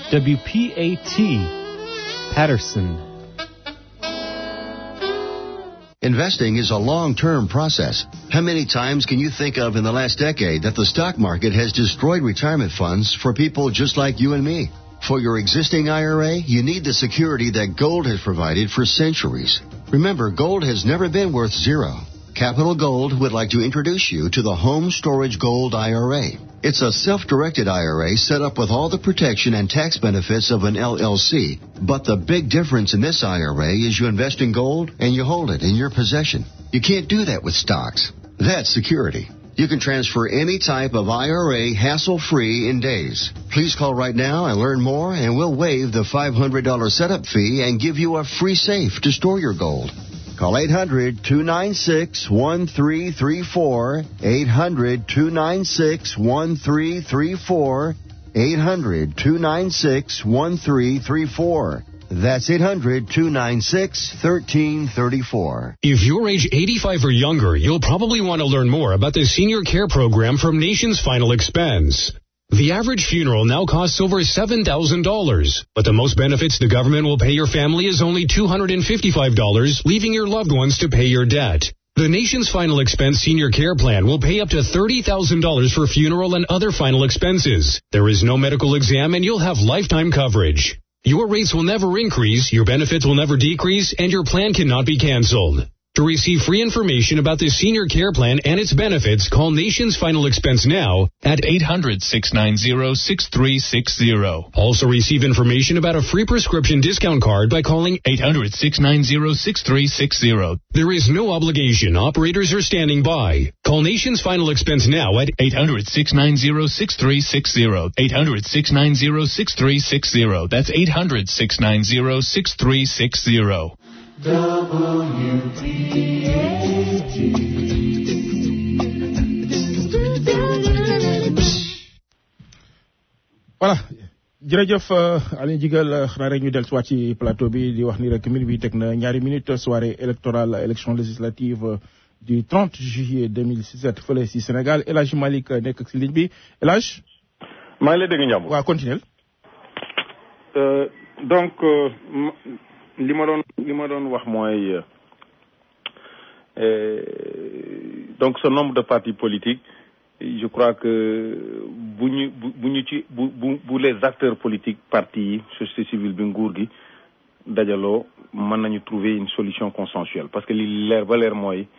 WPAT Patterson. Investing is a long-term process. How many times can you think of in the last decade that the stock market has destroyed retirement funds for people just like you and me? For your existing IRA, you need the security that gold has provided for centuries. Remember, gold has never been worth zero. Capital Gold would like to introduce you to the Home Storage Gold IRA. It's a self-directed IRA set up with all the protection and tax benefits of an LLC. But the big difference in this IRA is you invest in gold and you hold it in your possession. You can't do that with stocks. That's security. You can transfer any type of IRA hassle-free in days. Please call right now and learn more and we'll waive the $500 setup fee and give you a free safe to store your gold. Call 800 296 1334. 800 296 1334. 800 296 1334. That's 800 296 1334. If you're age 85 or younger, you'll probably want to learn more about the senior care program from Nation's Final Expense. The average funeral now costs over $7,000, but the most benefits the government will pay your family is only $255, leaving your loved ones to pay your debt. The nation's final expense senior care plan will pay up to $30,000 for funeral and other final expenses. There is no medical exam and you'll have lifetime coverage. Your rates will never increase, your benefits will never decrease, and your plan cannot be canceled. To receive free information about the senior care plan and its benefits, call Nation's Final Expense now at 800-690-6360. Also receive information about a free prescription discount card by calling 800-690-6360. There is no obligation. Operators are standing by. Call Nation's Final Expense now at 800-690-6360. 800-690-6360. That's 800-690-6360. voilà jërëjëf Aliou Jigal xanaa rek ñu del si ci plateau bi di wax ni rek minute bi teg na ñaari minute soirée électorale élection législative du 30 juillet 2017 fële si Sénégal El Hadj Malick nekk si ligne bi El Hadj. maa ngi lay dégg Ndiambour. waaw continuel. donc li ma doon li ma doon wax mooy donc ce nombre de partis politiques je crois que bu ñu bu bu ñu ci bu bu bu les acteurs politiques partis yi société civile bi nguur gi dajaloo mën nañu trouver une solution consensuelle parce que li leer ba leer mooy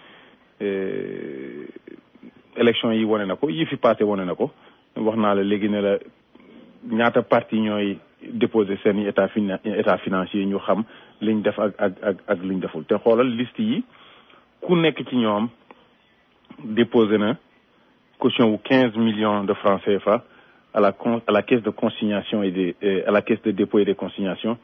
élection yi wane na ko yi fi passé wane na ko wax naa la léegi ne la ñaata parti ñooy déposer seen i état fina état financier ñu xam liñ def ak ak ak ak liñ deful te xoolal liste yi ku nekk ci ñoom déposé na caution wu quinze millions de francs CFA à la con à la caisse de consignation et de à la caisse de dépôt et de consignation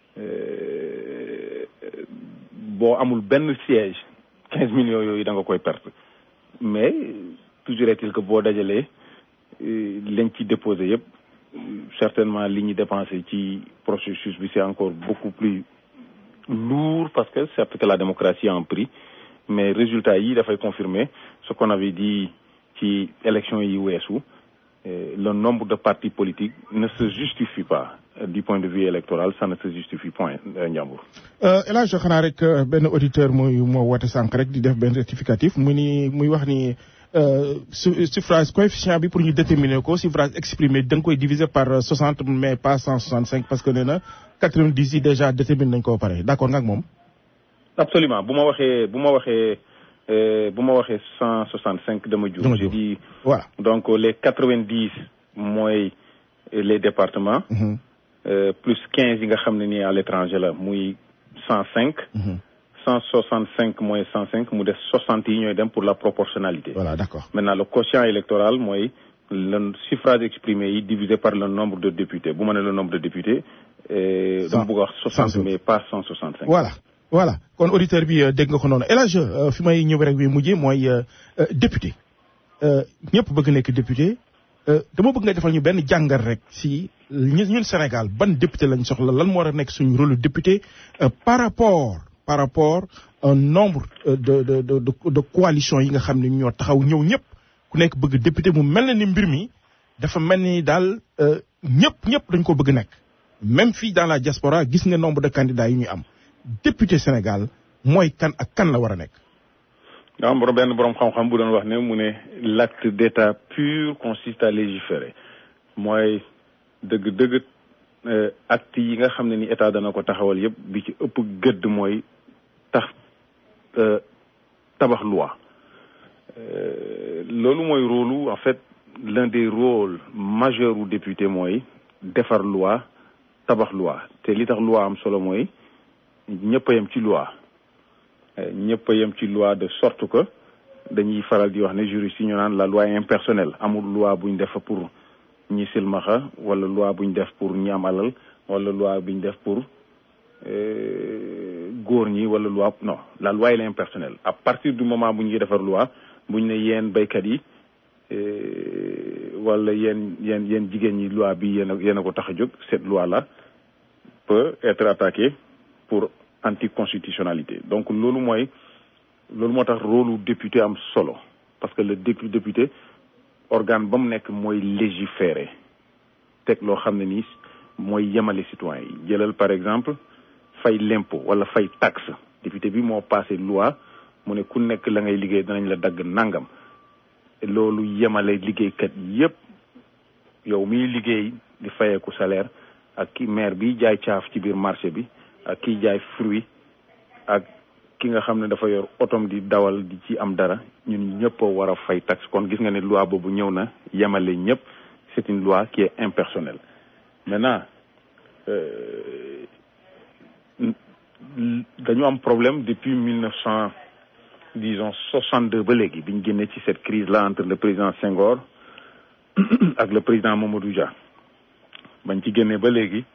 boo amul benn siège quinze millions yooyu da nga koy perte mais toujours est-il que boo dajalee lañ ci déposé yëpp certainement li ñu dépensé ci processus bi c'est encore beaucoup plus lourd parce que certes que la démocratie a un prix mais résultat yi dafay confirmer ce qu'on avait dit ci élection yi weesu le nombre de partis politiques ne se justifie pas du point de vue électoral ça ne se justifie point Ndiambour. El Hadj xanaa rek benn auditeur muy moo woote sànq rek di def benn rectificatif mu ni muy wax ni suffrage coefficient bi pour ñu déterminer ko suffrage exprimé da nga koy diviser par 60 mais pas 165 parce que nee na 90 yi déjà déterminé nañ ko pare d'accord nga ak moom. absolument bu ma waxee bu ma waxee bu ma waxee 165 dama juum. je dis voilà donc les 90 mooy les départements. Euh, plus 15 yi nga xam ne nii à l'étranger la muy 105. 165 mooy 105 mu des 60 yi ñooy dem pour la proportionnalité. voilà d'accord maintenant le quotient électoral mooy le suffrage exprimé yi divisé par le nombre de députés bu ma ne le nombre de députés. dama bëgg a wax 60 mais pas 165. voilà voilà kon auditeur bi dégg nga ko noonu El Hadj fi may ñëw rek bi mujjee mooy député ñëpp bëgg nekk député dama bëgg nga defal ñu benn jàngal rek si ñun Sénégal ban député lañ soxla lan moo war a nekk suñu rôle député par rapport par rapport un nombre de de de de coalition yi nga xam ne ñoo taxaw ñëw ñëpp ku nekk bëgg député mu mel na ni mbir mi dafa mel ni daal ñëpp ñëpp dañ ko bëgg nekk même fii dans la diaspora gis nga nombre de candidats yi ñu am député Sénégal mooy kan ak kan la war a nekk. nga am benn borom xam-xam bu doon wax ne mu ne l'acte d'état pur consiste à légiférer mooy dëgg-dëgg acte yi nga xam ne ni état dana ko taxawal yépp bi ci ëpp gëdd mooy tax tabax loi loolu mooy rôle en fait l'un des rôles majeurs u député mooy defar loi tabax loi te li tax loi am solo mooy ñëpp a yem ci loi ñëpp a yem ci loi de sorte que dañuy faral di wax ne juriste yi ñu naan la loi impersonnelle amul loi buñ def pour ñi silmaxa wala loi buñ def pour ñi am alal wala loi buñ def pour góor ñi wala loi non la loi elle est impersonnelle à partir du moment bu ñuy defar loi buñ ne yéen béykat yi wala yéen yéen yéen jigéen ñi loi bi yéen a yéen a ko tax a jóg cette loi là peut être attaquée pour anticonstitutionnalité donc loolu mooy loolu moo tax rôle député am solo parce que le député organe ba mu nekk mooy légiférer teg loo xam ne nii mooy yemale citoyen yi jëlal par exemple fay l'impôt wala fay taxe député bi moo passé loi mu ne ku nekk la ngay liggéey danañ la dagg nangam loolu yemale liggéeykat yépp yow miy liggéey di fayeeku salaire ak ki maire bi jaay caaf ci biir marché bi ak kiy jaay fruit ak ki nga xam ne dafa yor otom di dawal di ci am dara ñun ñëpp a war a fay taxe kon gis nga ne loi boobu ñëw na yemale ñëpp c'est une loi qui est impersonnelle maintenant dañu am problème depuis mille neuf cent disons soixante deux ba léegi bi ñu génnee ci cette crise là entre le président Senghor ak le président Mamadou Dia bañ ci génnee ba léegi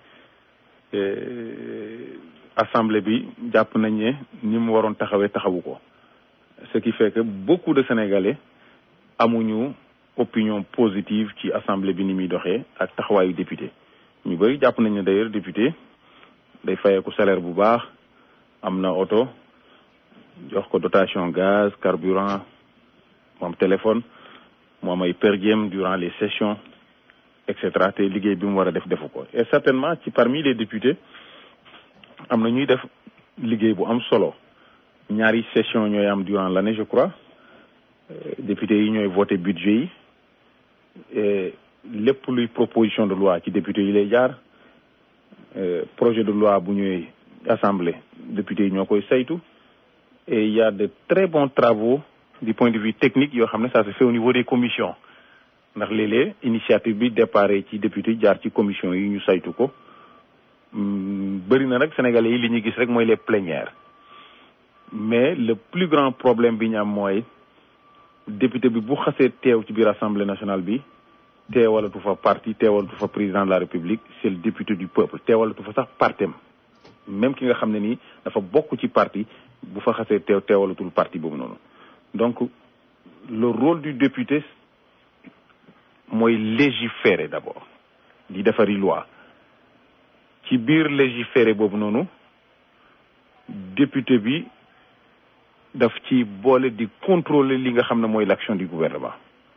assemblée bi jàpp nañ ne ni mu waroon taxawee taxawu ko ce qui fait que beaucoup de sénégalais amuñu opinion positive ci assemblée bi ni muy doxee ak taxawaayu député ñu bëri jàpp nañ ne d'ailleurs député day fayeeku salaire bu baax am na oto jox ko dotation gaz carburant moom téléphone mu am ay per diem durant les sessions et cetera te liggéey bi mu war a def defu ko et certainement ci parmi les députés am na ñuy def liggéey bu am solo ñaari session ñooy am durant l'année je crois députés yi ñooy voté budget yi et lépp luy proposition de loi ci députés yi lay jaar projet de loi bu ñëwee assemblée députés yi ñoo koy saytu et il y a de très bons travaux du point de vue technique yoo xam ne ça se fait au niveau des commissions ndax léeg-léeg initiative bi départ ci député jaar ci commission yi ñu saytu ko bëri na nag sénégalais yi li ñuy gis rek mooy les plénières mais le plus grand problème bi ñu am mooy député bi bu xasee teew ci biir assemblée nationale bi teewalatu fa parti teewalatu fa président de la république c'est le député du peuple teewalatu fa sax partem même ki nga xam ne nii dafa bokk ci parti bu fa xasee teew teewalatul parti boobu noonu donc le rôle du député mooy légiférer d'abord di defari loi ci biir légiférer boobu noonu député bi daf ci boole di contrôler li nga xam ne mooy l'action du gouvernement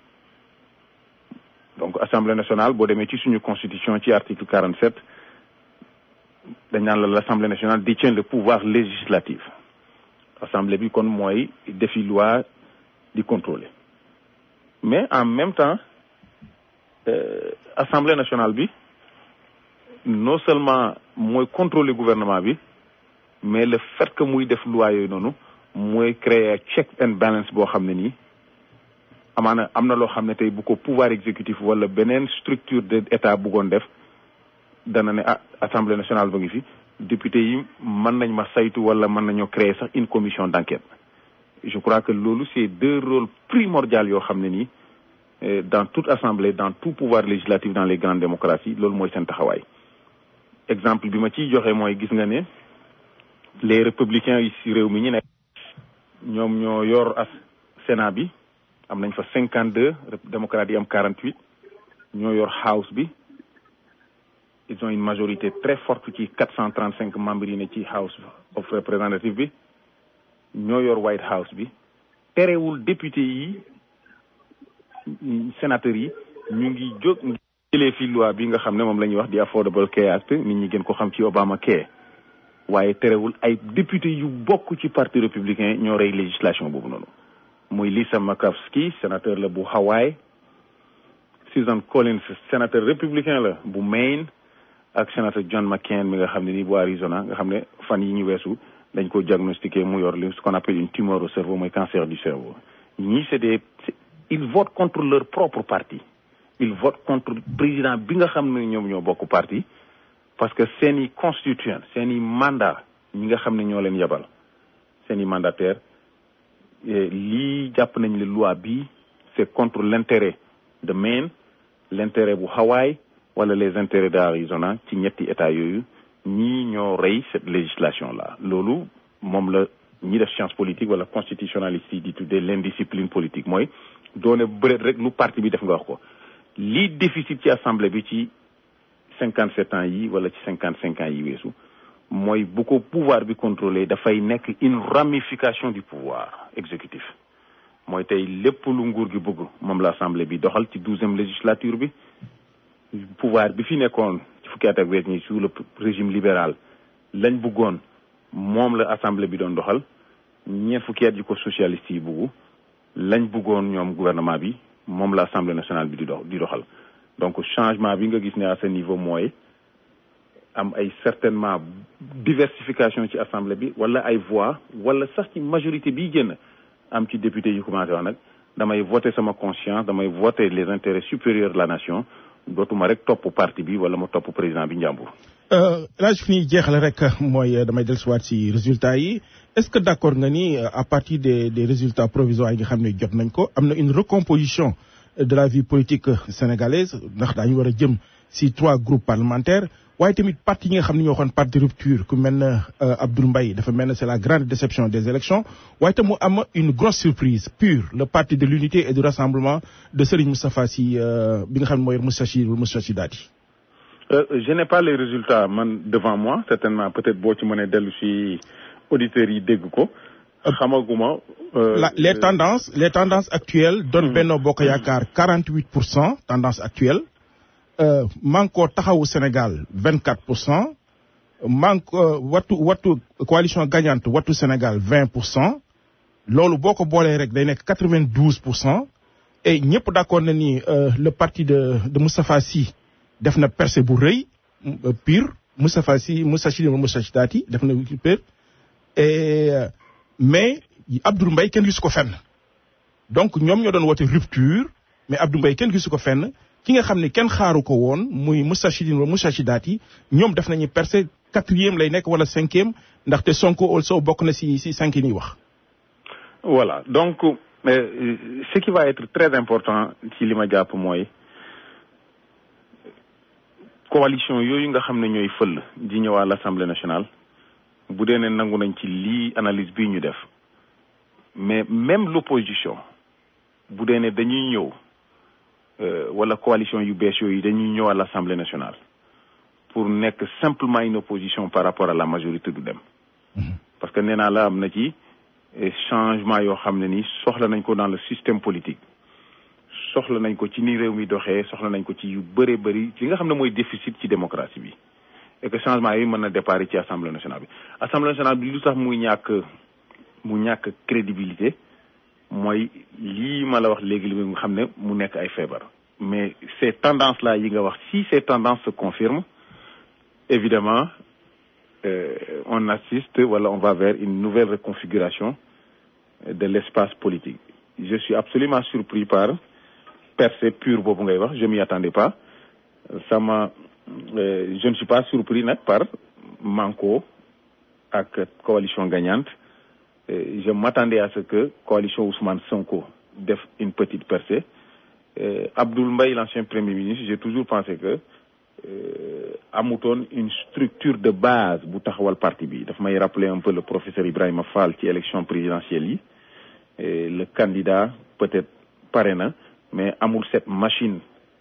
donc assemblée nationale boo demee ci suñu constitution ci article 47 dañ naan la l'assemblée nationale détient le pouvoir législatif assemblée bi kon mooy defi loi di contrôler mais en même temps euh, assemblée nationale bi non seulement mooy contrôler gouvernement bi mais le fait que muy def loi yooyu noonu mooy créer check and balance boo xam ne nii amaana am na loo xam ne tey bu ko pouvoir exécutif wala beneen structure de état bëggoon def dana ne ah assemblée nationale ba ngi fi député yi mën nañ ma saytu wala mën nañoo créer sax une commission d'enquête je crois que loolu c'est deux rôles primordiaux yoo xam ne nii dans toute assemblée dans tout pouvoir législatif dans les grandes démocraties loolu mooy seen taxawaay exemple bi ma ciy joxe mooy gis nga ne les républicains yi ci réew mi ñu nekk ñoom ñoo yor as Sénat bi am nañ fa cinquante deux démocrates yi am quarante huit ñoo yor house bi ils ont une majorité très forte ci quatre cent trente cinq membres yi ne ci house of représentative bi ñoo yor White House bi terewul député yi sénateurs yi ñu ngi jóg jëlee fi loi bi nga xam ne moom la ñuy wax di Affordable Care Act nit ñi gën ko xam ci Obama Care waaye terewul ay député yu bokk ci parti républicain ñoo rey législation boobu noonu muy Lisa Murkowski sénateur la bu Hawaii Susan Collins sénateur républicain la bu Maine ak sénateur John McCain mi nga xam ne nii bu Arizona nga xam ne fan yi ñu weesu dañ ko diagnostiqué mu yor li ce qu'on appelle une tumeur au cerveau mooy cancer du cerveau ñii c'est des ils votent contre leur propre parti ils votent contre président bi nga xam ne ñoom ñoo bokk parti parce que seen i constituant seen i mandat ñi nga xam ne ñoo leen yebal seen i mandataire lii jàpp nañ le loi bi c'est contre l'intérêt de Maine l'intérêt bu Hawaï wala les intérêts d'Arizona ci ñetti état yooyu ñii ñoo rey cette législation là loolu moom la ñi def science politique wala constitutionnaliste yi di tuddee l'indiscipline politique mooy doone bëreet rek lu parti bi def nga wax ko lii déficit ci assemblée bi ci cinquante sept ans yi wala ci cinquante cinq ans yi weesu mooy bu ko pouvoir bi contrôler dafay nekk une ramification du pouvoir exécutif mooy tey lépp lu nguur gi bëgg moom la assemblée bi doxal ci douzième législature bi pouvoir bi fi nekkoon ci fukki at ak wees ñi sous le régime libéral lañ bëggoon moom la assemblée bi doon doxal ñeent fukki at yi ko socialiste yi bëggu lañ bëggoon ñoom gouvernement bi moom la assemblée nationale bi di dox di doxal donc changement bi nga gis ne à ce niveau mooy am ay certainement diversification ci assemblée bi wala ay voix wala sax ci majorité bi génn am ci député yu commencé wax nag damay voter sama conscience damay voter les intérêts supérieurs de la nation dootuma rek topp parti bi wala ma topp président bi njàmbur. laaj fi ñuy jeexale rek mooy damay dellusiwaat ci résultats yi est-ce que d'accord nga ni à partir des des résultats provisoires yi nga xam ne jot nañ ko am na une recomposition de la vie politique sénégalaise ndax daañu war a jëm si trois groupes parlementaires waaye tamit parti yi nga xam ne ñoo xoon parti de rupture ku mel ne Abdoul Mbaye dafa mel ne c'est la grande déception des élections waaye tam mu am une grosse surprise pure le parti de l'unité et du rassemblement de Serigne Moustapha Sy bi nga xam ne mooy Moustachid Moustachidati je n'ai pas les résultats man devant moi certainement peut-être boo ci mënee dellu si auditeurs yi dégg ko xamaguma la les tendances les tendances actuelles donnent Benno Bokk Yaakaar 48 pour cent tendance actuelle Manko Taxawu Sénégal 24 pour cent Manko wattu wattu coalition gagnante wattu Sénégal 20 pour cent loolu boo ko boolee rek day nekk 92 pour cent et ñëpp d'accord na ni le parti de de Moustapha Sy def na percée bu rëy pire Moustapha Sy Moustachid Moustachidati def na pire et mais Abdoul Mbaye kenn gisu ko fenn donc ñoom ñoo doon woote rupture mais Abdoul Mbaye kenn gisu ko fenn ki nga xam ne kenn xaaru ko woon muy Moustachidine wala Moustachidati ñoom def nañu percée quatrième lay nekk wala cinquième ndaxte Sonko also bokk na si si cinq yi ñuy wax. voilà donc euh, ce qui va être très important ci li ma jàpp mooy coalition yooyu nga xam ne ñooy fël di ñëw à l'Assemblée nationale bu dee ne nangu nañ ci lii analyse bii ñu def mais même l'opposition bu dee ne dañuy ñëw wala coalition yu bees yooyu dañuy ñëw à l'Assemblée nationale pour nekk simplement une opposition par rapport à la majorité du dem parce que nee naa la am na ci changement yoo xam ne ni soxla nañ ko dans le système politique soxla nañ ko ci ni réew mi doxee soxla nañ ko ci yu bëree bëri li nga xam ne mooy déficit ci démocratie bi et que changement yi mën na départ ci assemblée nationale bi assemblée nationale bi lu tax muy ñàkk mu ñàkk crédibilité mooy lii ma la wax léegi li nga xam ne mu nekk ay feebar mais ces tendances là yi nga wax si ces tendances se confirment évidemment euh, on assiste wala on va vers une nouvelle reconfiguration de l'espace politique je suis absolument surpris par percée pure boobu ngay wax je m'y attendais pas ça m'a euh, je ne suis pas surpris nag par Manko ak coalition gagnante euh, je m'attendais à ce que coalition Ousmane Sonko def une petite percée euh, Abdoul Mbaye l'ancien premier ministre j'ai toujours pensé que amutoon une structure de base bu taxawal parti bi daf may rappeler un peu le professeur Ibrahima Fall ci élection présidentielle yi le candidat peut-être pare na mais amul cette machine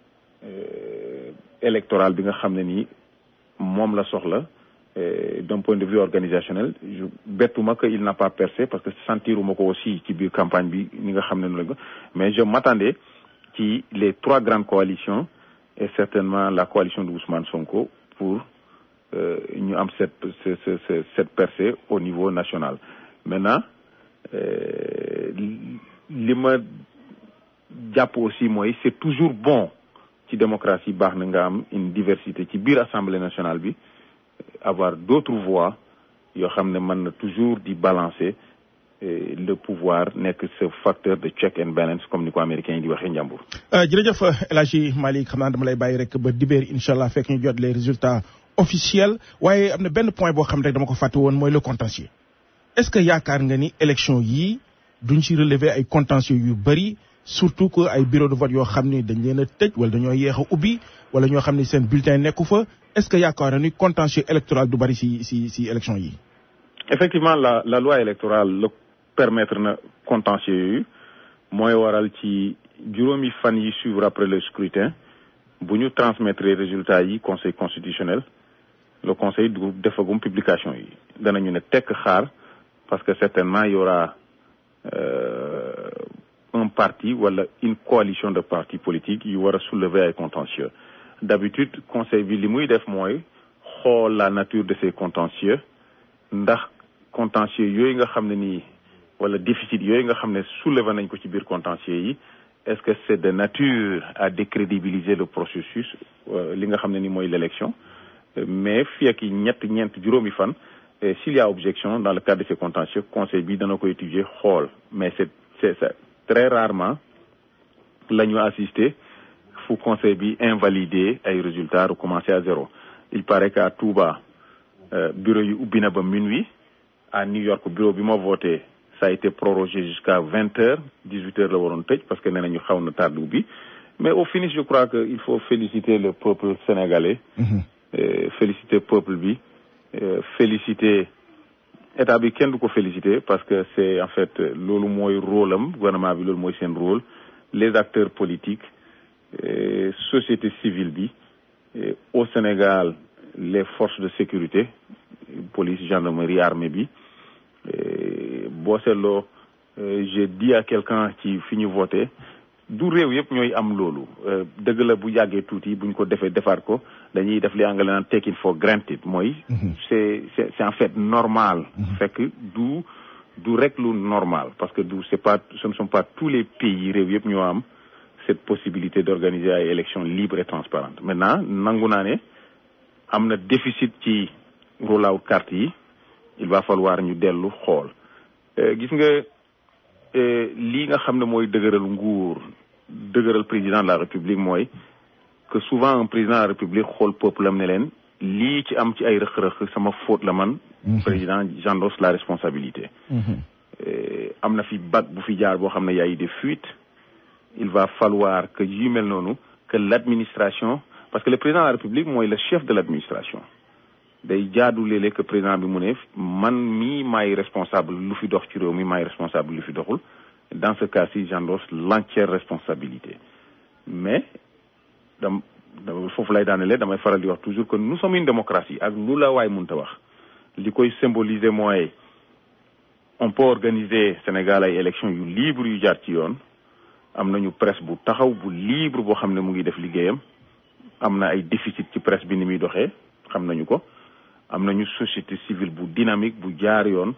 électorale bi nga xam ne nii moom la soxla d'un point de vue organisationnel je bettuma que il n'a pas percé parce que sentiruma ko aussi ci biir campagne bi ni nga xam ne noonu la ko mais je m'attendais ci les trois grandes coalitions et certainement la coalition de Ousmane Sonko pour ñu am cette cette cette percée au niveau national maintenant li ma jàpp aussi mooy c'est toujours bon ci démocratie baax na nga am une diversité ci biir assemblée nationale bi avoir d'autres voix yoo xam ne mën na toujours di balancer le pouvoir nekk ce facteur de check and balance comme ni ko américains yi di waxee njàmbur. jërëjëf El Hadji Malick xam naa dama lay bàyyi rek ba dibéer incha allah fekk ñu jot les résultats officiels waaye am na benn point boo xam rek dama ko fàtte woon mooy le contentieux. est-ce que yaakaar nga ni élection yii duñ ci relever ay contentieux yu bëri surtout que ay bureau de vote yoo xam ni dañ leen a tëj wala dañoo yéex a ubbi wala ñoo xam ni seen bulletin nekku fa est-ce que yaakaar nga ni contentieux électoral du bëri si si si élection yi. effectivement la la loi électorale la permettre na contentieux yooyu mooy waral ci juróomi fan yi suivre après le scrutin bu ñu transmettre résultats yi conseil constitutionnel le conseil du defagum publication yi danañu ne tekk xaar parce que certainement il y aura euh, un parti wala une coalition de partis politiques yu war a soulever ay contentieux d'habitude conseil bi li muy def mooy xool la nature de ces contentieux ndax contentieux yooyu nga xam ne nii wala déficit yooyu nga xam ne soulever nañ ko ci biir contentieux yi est-ce que c'est de nature à décrédibiliser le processus li nga xam ne ni mooy l'élection mais fii ak ñett ñeent juróomi fan s'il y a objection dans le cadre de ces contentieux conseil bi dana ko étudier xool mais c'est c'est très rarement la ñu assister fu conseil bi invalider ay résultats recommencer à zéro il paraît qu'à Touba bureau yi ubbi na ba minuit à New York bureau bi ma voté ça a été prorogé jusqu'à vingt heures dix-huit heures la waroon tëj parce que nee nañu xaw na tardé ubbi mais au finish je crois que il faut féliciter le peuple sénégalais euh, féliciter peuple bi euh, féliciter état bi kenn du ko féliciter parce que c'est en fait loolu mooy rôle am gouvernement bi loolu mooy seen rôle les acteurs politiques euh, société civile bi au Sénégal les forces de sécurité police gendarmerie armée bi boo seetloo j'ai dit à quelqu'un ci fi ñu voté du réew yëpp ñooy am loolu dëgg la bu yàggee tuuti buñ ko defee defaat ko dañuy def li anglais naan take it for granted mooy c'est c'est c'est en fait normal fekk du du rek lu normal parce que du c'est pas ce ne sont pas tous les pays réew yëpp ñoo am cette possibilité d'organiser ay élections libres et transparentes maintenant nangu naa ne am na déficit ci rollout carte yi il va falloir ñu dellu xool gis nga lii nga xam ne mooy dëgëral nguur dëgëral président de la république mooy que souvent un président de la république xool peuple am ne leen lii ci am ci ay rëq-rëq sama faute la man président j'endosse la responsabilité am na fi bac bu fi jaar boo xam ne y a eu des fuites il va falloir que yu mel noonu que l'administration parce que le président de la république mooy le chef de l'administration day jaadu léeg-léeg que président bi mu ne man mii maay responsable lu fi dox ci réew mi maay responsable lu fi doxul dans ce cas-ci j'endosse l'entière responsabilité mais dam foofu lay daanele damay faral di wax toujours que nous sommes une démocratie ak lu la waay mënta wax li koy symboliser mooy on peut organiser Sénégal ay élections yu libre yu jaar ci yoon am nañu presse bu taxaw bu libre boo xam ne mu ngi def liggéeyam am na ay déficit ci presse bi ni muy doxee xam nañu ko am nañu société civile bu dynamique bu jaar yoon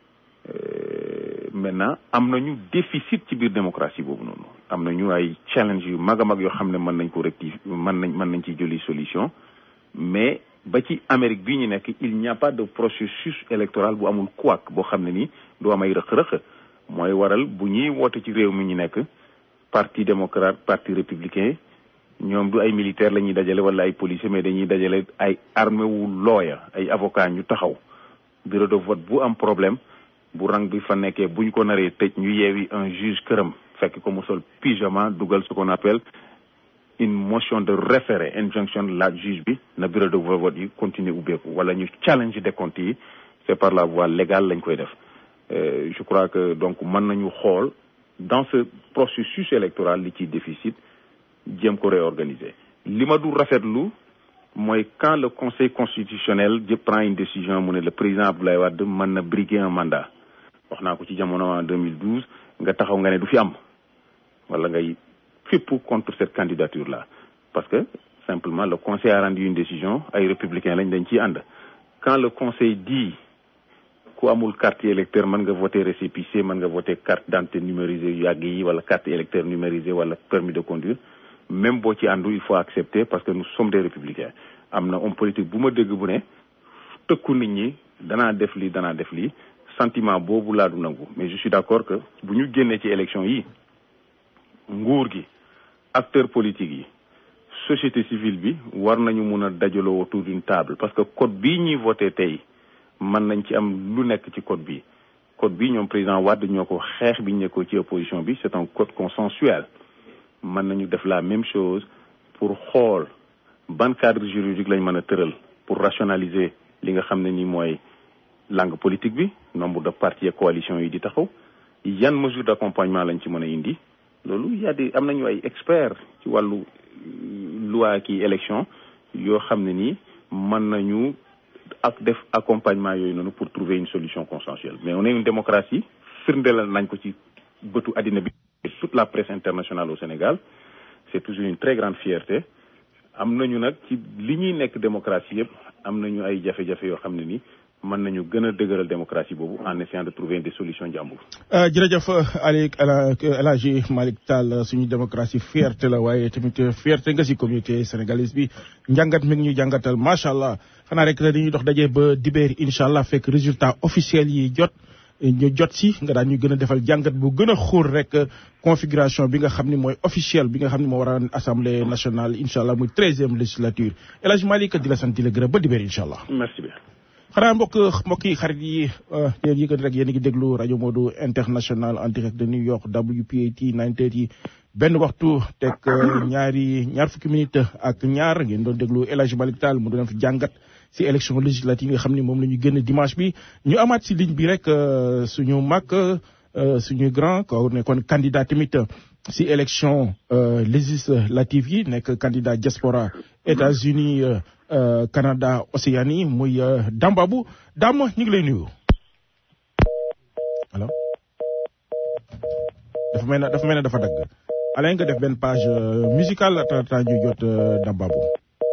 maintenant am nañu déficit ci biir démocratie boobu noonu am nañu ay challenge yu mag a mag yoo xam ne mën nañ ko rectifier mën nañ mën nañ ci jëli solution mais ba ci Amérique bii ñu nekk il n'y a pas de processus électoral bu amul couac boo xam ne nii du am ay rëq-rëq mooy waral bu ñuy woote ci réew mi ñu nekk parti démocrate parti républicain ñoom du ay militaire la ñuy dajale wala ay policiers mais dañuy dajale ay armée wu looya ay avocats ñu taxaw bureau de vote bu am problème bu rang bi fa nekkee buñ ko naree tëj ñu yeewi un juge këram fekk ko mu sol pyjama dugal ce qu'on appelle une motion de référé injonction la juge bi na bureau de vote yi continuer ubbeeku wala ñu challenge décompte yi c'est par la voie légale lañ koy def je crois que donc mën nañu xool dans ce processus électoral li ci déficit jéem ko réorganiser li ma du rafetlu mooy quand le conseil constitutionnel je prend une décision mu ne le président Abdoulaye Wade mën na briguer un mandat wax naa ko ci jamono en 2012 nga taxaw nga ne du fi am wala ngay fépp contre cette candidature là parce que simplement le conseil a rendu une décision ay républicains lañ dañ ciy ànd quand le conseil dit ku amul carte électeur mën nga voter récépissé mën nga voter carte d'identité numérisée yu yàgg yi wala carte électeur numérisée wala permis de conduire même boo ci àndu il faut accepter parce que nous sommes des républicains am na homme politique bu ma dégg bu ne tëkku nit ñi danaa def lii danaa def lii sentiment boobu laa du nangu mais je suis d'accord que bu ñu génnee ci élection yi nguur gi acteurs politiques yi société civile bi war nañu mun a dajaloo autour d'une table parce que code bii ñuy voté tey mën nañ ci am lu nekk ci code bi code bi ñoom président Wade ñoo ko xeex bi ñu nekkoo ci opposition bi c'est un code consensuel mën nañu def la même chose pour xool ban cadre juridique lañ mën a tëral pour rationaliser li nga xam ne ni mooy langue politique bi nombre de partis et coalitions yi di taxaw yan mesure d'accompagnement lañ ci mën a indi loolu y a des am nañu ay experts ci wàllu loi ki élection yoo xam ne nii mën nañu ak def accompagnement yooyu noonu pour trouver une solution consensuelle mais on est une démocratie firndelal nañ ko ci bëtu àddina bi toute la presse internationale au Sénégal c'est toujours une très grande fierté am nañu nag ci li ñuy nekk démocratie yëpp am nañu ay jafe-jafe yoo xam ne ni mën nañu gën a dëgëral démocratie boobu en essayant de trouver des solutions jàmbur. jërëjëf Aliou El Hadji Malick Tall suñu démocratie fierté la waaye tamit fierté nga si communauté sénégalaise bi njàngat mi ngi ñu jàngatal macha allah xanaa rek dañuy dox daje ba dibéer incha allah fekk résultat officiel yi jot. ñu jot si nga daan ñu gën a defal jàngat bu gën a xóor rek configuration bi nga xam ni mooy officiel bi nga xam ni moo war a assemblée nationale incha allah muy treizième législature El Hadj Malick di la sant di la gërëm ba dibéer incha allah. merci bien. xanaa mbokk mbokk yi xarit yi yéen yi rek yéen a ngi déglu rajo Modou international en direct de New York WPAT 930 benn waxtu teg ñaari ñaar fukki minutes ak ñaar ngeen doon déglu El Hadj Malick Tall mu doon fi jàngat. si élection législative yi nga xam ne moom la ñu génn dimanche bi ñu amaat si ligne bi rek suñu mag suñu grand ko nekkoon candidat tamit si élection législative yi nekk candidat diaspora États-Unis Canada Océanie muy Dambabou Dame ñu ngi lay nuyu. allo dafa mel ne dafa mel ne dafa dagg alain nga def benn page musicale laata ñu jot Dambabou.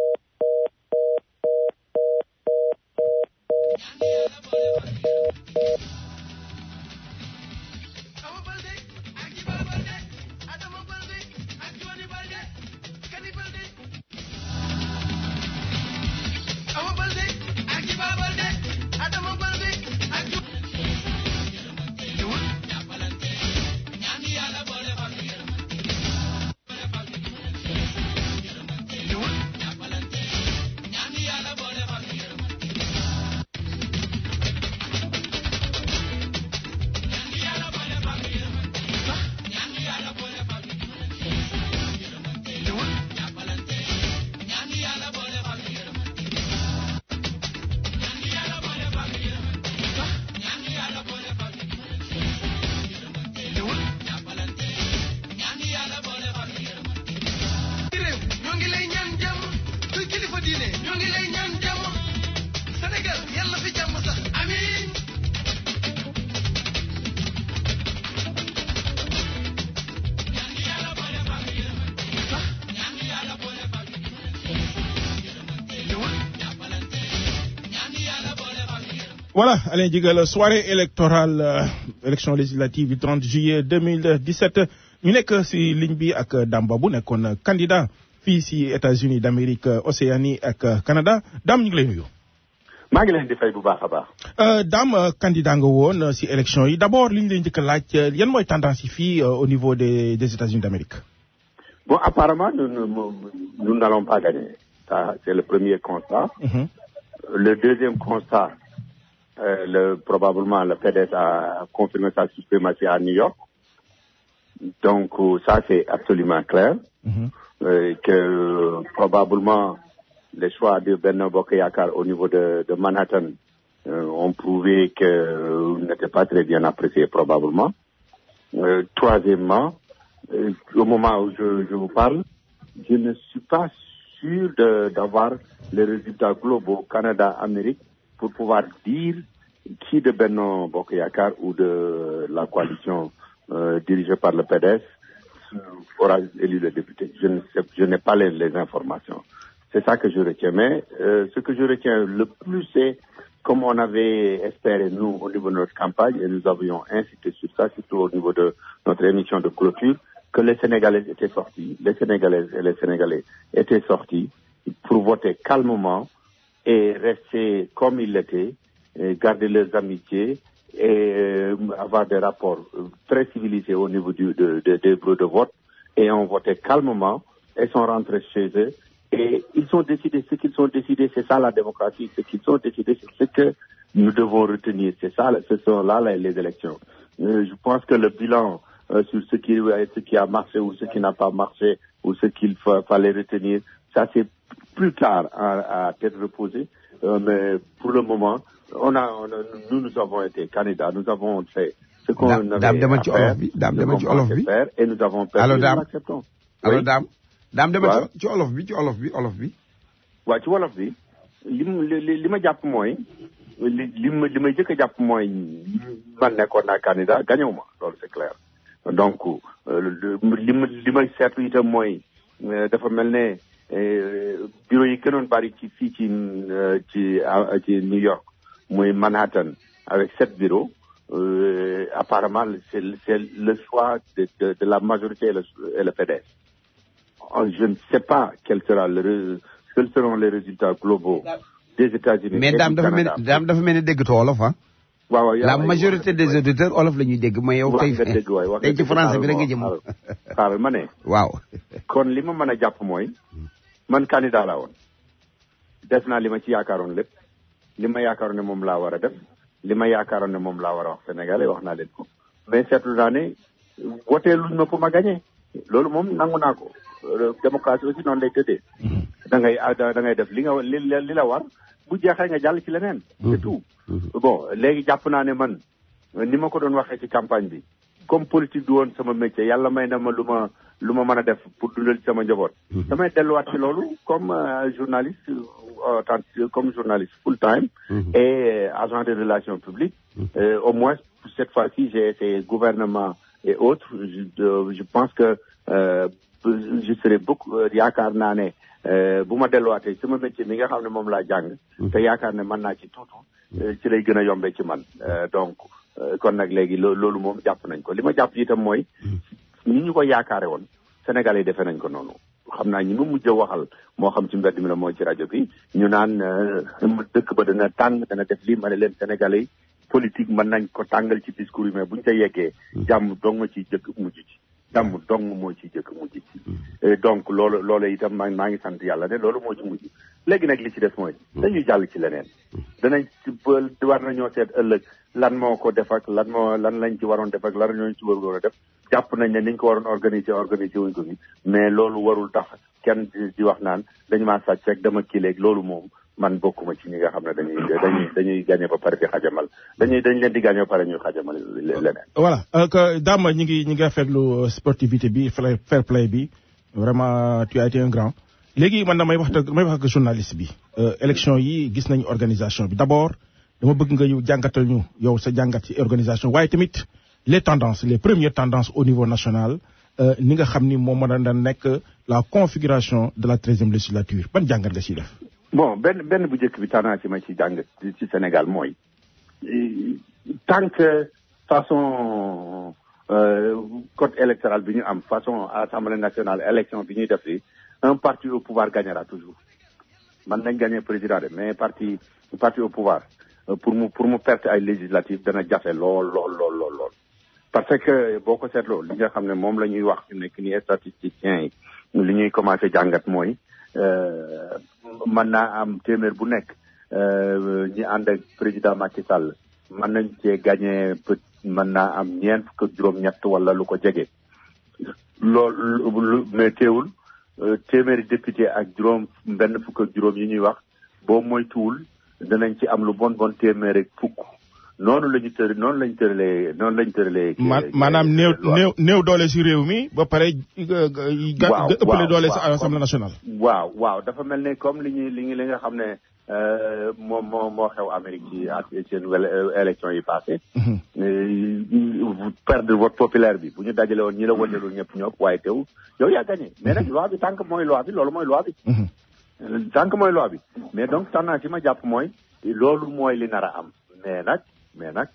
voilà Alain Digal soirée électorale euh, élection législative du 30 juillet 2017 ñu nekk si ligne bi ak Dame bu nekkoon candidat fii si États-Unis d'Amérique Océanie ak Canada Dame ñu ngi lay nuyu. maa ngi leen di fay bu baax a baax. Dame candidat nga woon si élection yi d'abord li ñu lay njëkk a laaj yan mooy tendance yi fii au niveau des des États-Unis d'Amérique. bon apparemment nous nous nous n'allons pas gagner ça c'est le premier constat. Mhm. le deuxième constat. Euh, le, probablement le PDS a confirmé sa suprématie à New York. Donc euh, ça c'est absolument clair. Mhm. Euh, que euh, probablement les choix de Benno Bokk Yakaar au niveau de, de Manhattan euh, ont prouvé que euh, n'étaient pas très bien appréciés probablement. Euh, troisièmement, euh, au moment où je, je vous parle, je ne suis pas sûr de- d'avoir les résultats globaux Canada-Amérique pour pouvoir dire qui de Benno Bokk Yakaar ou de la coalition euh, dirigée par le PDS aura élu le député. Je ne sais, je n'ai pas les, les informations. C'est ça que je retiens. Mais euh, ce que je retiens le plus, c'est comme on avait espéré, nous, au niveau de notre campagne, et nous avions insisté sur ça, surtout au niveau de notre émission de clôture, que les Sénégalais étaient sortis, les Sénégalaises et les Sénégalais étaient sortis pour voter calmement et rester comme ils l'étaient, et garder leurs amitiés et euh, avoir des rapports euh, très civilisés au niveau du, de, de- des bureaux de vote et ont voté calmement et sont rentrés chez eux. Et ils ont décidé ce qu'ils ont décidé, c'est ça la démocratie, ce qu'ils ont décidé, c'est ce que nous devons retenir, c'est ça, ce sont là les, les élections. Euh, je pense que le bilan euh, sur ce qui, ce qui a marché ou ce qui n'a pas marché ou ce qu'il fa- fallait retenir, ça c'est plus tard à, à tête reposée. Euh, mais pour le moment, on a, on a- nous, nous avons été candidats, nous avons fait ce qu'on Dame- avait Dame, demal à ci faire, olof bi, Dame, ce demal qu'on ci olof pensait bi. faire, et nous avons perdu, Allô, nous Dame. l'acceptons. alors Oui. daam daam demal Waaw. ci ci olof bi ci olof bi olof bi waaw ci wolof bi li mu li li li ma jàpp mooy li li ma li may jëkk a jàpp mooy man nekkoon naa candidat gañewu ma loolu c'est clair donc euh, li ma li may seetlu itam mooy euh, dafa mel ne euh, bureau yi gënoon bari ci fii ci euh, ci ah, ci New York muy Manhattan avec sept bureaux euh, apparemment c'est c'est le choix de, de, de la majorité et le, et le PDS Oh, je ne sais pas quel sera le, ré- quels seront les résultats globaux des États-Unis mais et daam du dafa mel Canada. daam dafa mel ni déggatoo olof ah waaw waaw yaa la ngi- majorité des auditeurs olof la ñuy dégg mais yow wax tey nga dëgg waay wax tey nga ci dëgg. français bi rek nga Xaaral jëm ma wax- xaaral ma ne waaw kon li ma mën a jàpp mooy man candidat laa woon def naa li ma ci yaakaaroon lépp li ma yaakaaroon ne moom laa war a def li ma yaakaaroon ne moom laa war a wax sénégalais wax naa leen ko mais seetlu naa ne wotee luñ ma pour ma gagné loolu moom nangu naa ko Euh, démocratie aussi noonu lay tëddee da ngay ah, da da ngay def li nga li li la war bu jeexee nga jàll ci leneen c'est tout bon léegi jàpp naa ne man ni ma ko doon waxee ci campagne bi comme politique du woon sama métier yàlla may na ma lu ma lu ma mën a def pour dundal ci sama njaboot damay delluwaat ci loolu comme euh, journaliste euh, tant comme journaliste full time et euh, agent de relations publiques Euh, au moins pour cette fois-ci j'ai été gouvernement et autres je, euh, je pense que euh, je serai beaucoup euh, yaakaar naa ne euh, bu ma delluwaatee sama métier mi nga xam ne moom laa jàng te yaakaar ne mën naa ci tuutu euh, ci lay gën a yombee ci man Euh, donc euh, kon nag léegi loo loolu moom jàpp nañ ko li ma jàpp itam mooy ñi ñu ko yaakaare woon Sénégalais yi defee nañ ko noonu xam naa ñi ma mujj a waxal moo xam ci mbedd mi la moo ci rajo bi ñu naan euh, dëkk ba dana tàng dana def lii ma ne leen Sénégalais yi politique mën nañ ko tàngal ci discours yi mais buñ ca yeggee jàmm dong ma ciy jëkk mujj ci jàmm dong moo ciy jëkk mujj ci Et donc loolu loolu itam maa maa ngi sant yàlla ne loolu moo ci mujj léegi nag li ci des mooy dañuy jàll ci leneen danañ ci bël war nañoo seet ëllëg lan moo ko def ak lan moo lan lañ ci waroon def ak lan ñooñu ci waroon a def jàpp nañ ne niñ ko waroon organiser organiser wuñ ko fi mais loolu warul tax kenn di di wax naan dañ maa sàcc rek dama kii léegi loolu moom man bokkuma ci ñi nga xam ne dañuy dañuy dañuy gagné ba pare di xajamal dañuy dañ leen di gagné ba pare ñuy xajamal le- leneen voilà euh, que Dame ñi ngi ñi ngi rafetlu euh, sportivité bi fair fair play bi vraiment tu as été un grand léegi man damay wax damay wax ak journaliste bi euh, élection yi gis nañu organisation bi d'abord dama bëgg nga yow jàngatal ñu yow sa jàngat ci organisation waaye tamit les tendances les premières tendances au niveau national euh, ni nga xam ni moom mën na nekk la configuration de la treizième législature ban jàngat nga ciy def bon benn benn bu njëkk bi tendance yi ma ci jàng ci ci Sénégal mooy euh, tant que façon euh, code électoral bi ñu am façon assemblée nationale élection bi ñuy def fii un parti au pouvoir gagnera toujours man nañ gagner président de mais parti parti au pouvoir euh, pour mu pour mu perte ay législatives dana jafe lool lool lool lool lool parce que boo ko seetloo li nga xam ne moom la ñuy wax fi nekk ni statisticiens yi li ñuy commencé jàngat mooy euh, mën naa am téeméer bu nekk euh, ñi ànd ak président Macky Sall mën nañ cee gagné peut mën naa am ñeent fukk ak juróom-ñett wala lu ko jege loolu lu mais teewul euh, téeméeri député ak juróom benn fukk ak juróom yi ñuy wax boo moytuwul danañ ci am lu bon bon téeméer ak fukk noonu la ñu tër noonu lañ tëralee noonu lañ tëralee. ma maanaam néew néew néew doole si réew mi ba pare ga ga waaw ëppale waaw, doole si waaw, assemblée nationale. waaw waaw dafa mel ne comme li ñuy li ñu li nga xam ne euh, moom moo moo xew Amérique ci ak seen wel- élection yi passé euh, perdre vote populaire bi bu ñu dajale woon ñi la wëndeelul ñëpp ñëpp waaye teew yow yaa gagné mais nag loi bi tant que mooy loi bi loolu mooy loi bi sànq mooy loi bi mais donc tendance yi ma jàpp mooy loolu mooy li nar a am mais nag mais nag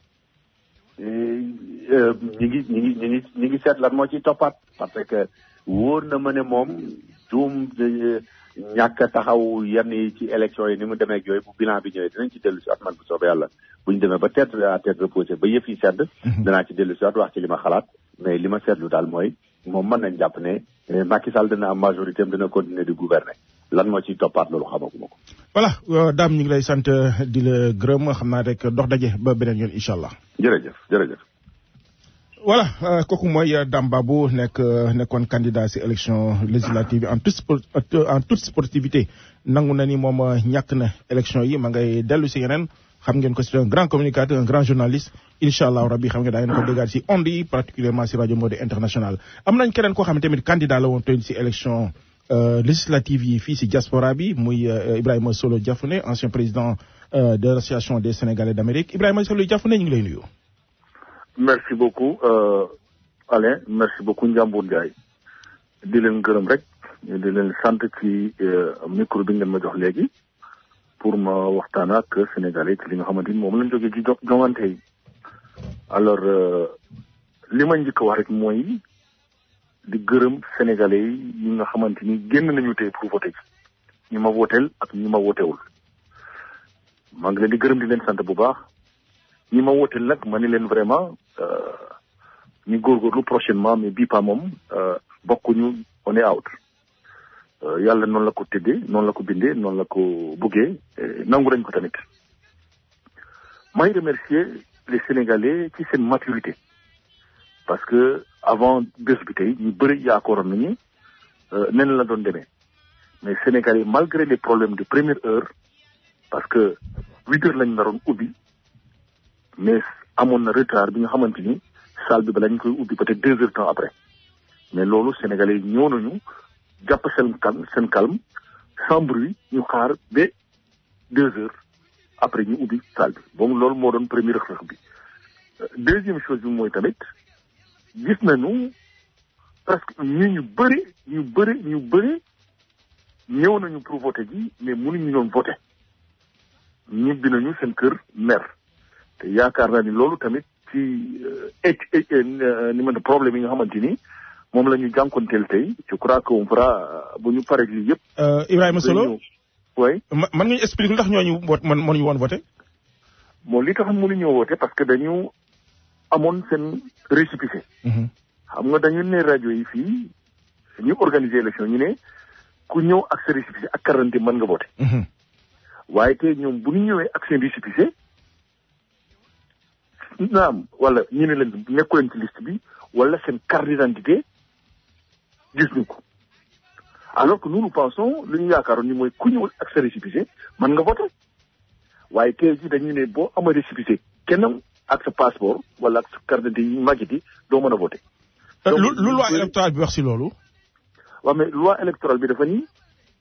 ñi ngi ñi ngi ñi ngi ñi ngi seet lan moo ciy toppaat parce que wóor na ma ne moom juum ñàkk a taxaw yenn yi ci élection yi ni mu demee ak yooyu bu bilan bi ñëwee dinañ ci dellu si at man bu soobee yàlla bu ñu demee ba tête à tête reposée ba yëf yi sedd danaa ci dellu si at wax ci li ma xalaat mais li ma seetlu daal mooy moom mën nañ jàpp ne Macky Sall dina am majorité am dina continuer di gouverner lan moo ciy toppaat loolu xamaguma ko. voilà Dame ñu ngi lay sant di la gërëm xam naa rek dox daje ba beneen yoon incha allah. jërëjëf jërëjëf. voilà kooku mooy Dame Babou nekk nekkoon candidat si élection législative en toute en toute sportivité nangu na ni moom ñàkk na élection yi ma ngay dellu si yeneen xam ngeen ko c'est un grand communicateur un grand journaliste incha allah rabbi xam ngeen daa ngeen ko déggaat si ondes yi particulièrement si rajo Mode international am nañ keneen koo xam ne tamit candidat la woon tey si élection législative yi fii si diaspora bi muy Ibrahima Solo Diafouné ancien président de l'association des Sénégalais d'Amérique Ibrahima Solo Diafouné ñu ngi lay nuyu. merci beaucoup Alain merci beaucoup Ndiambour Ndiaye di leen gërëm rek di leen sant ci micro bi ngeen ma jox léegi pour ma waxtaan ak Sénégalais ci li nga xamante ni moom lañ jógee ci joŋante yi alors li ma njëkk a wax rek mooy di gërëm Sénégalais yi ñi nga xamante ni génn nañu tey pour voter ci ñi ma woteel ak ñi ma wotewul maa ngi leen di gërëm di leen sant bu baax ñi ma woteel nag ma ni leen vraiment ñu góorgóorlu prochainement mais bii pas moom bokkuñu on est out yàlla noonu la ko tëddee noonu la ko bindee noonu la ko buggee nangu nañ ko tamit may remercier les Sénégalais ci seen maturité parce que avant bés bi tey ñu bëri yaakaaroon nañu nen la doon demee mais Sénégalais malgré les problèmes de première heure parce que huit heures lañ naroon ubbi mais amoon na retard bi nga xamante ni salle bi ba lañ koy ubbi peut-être deux heures temps après mais loolu sénégalais yi ñëw nañu jàpp seen calme seen calme sans bruit ñu xaar ba deux heures après ñu ubbi salle bi boobu loolu moo doon premier rëq bi deuxième chose bi mooy tamit gis nañu presque ñu ñu bëri ñu bëri ñu bëri ñëw nañu pour voter ji mais mënuñu doon voter ñibbi nañu seen kër mer te yaakaar naa ni loolu tamit ci ni ma problème yi nga xamante ni moom la ñu jànkonteel tey je crois que on fera bu ñu paree lii yëpp. Ibrahima Solo oui. man nga ñu expliquer lu tax ñooñu vote man mënuñu woon voté. bon li tax mënuñoo voté parce que dañu amoon seen récépissé. xam nga dañu ne rajo yi fii ñu organiser élection ñu ne ku ñëw ak sa récépissé ak carte mën nga voté. waaye tey ñoom bu ñu ñëwee ak seen récépissé. naam wala ñu ne leen nekku leen ci liste bi wala seen carte d'identité gis ñu ko alors que nous nous pensons lu ñu yaakaaroon ni mooy ku ñëwul ak sa récépissé mën nga voter waaye tey jii dañu ne boo amee récépissé kenn ak sa passeport wala ak sa carte d'identité yi màggit yi doo mën a voter. lu lu loi électorale bi wax si loolu. waaw mais loi électorale bi dafa ni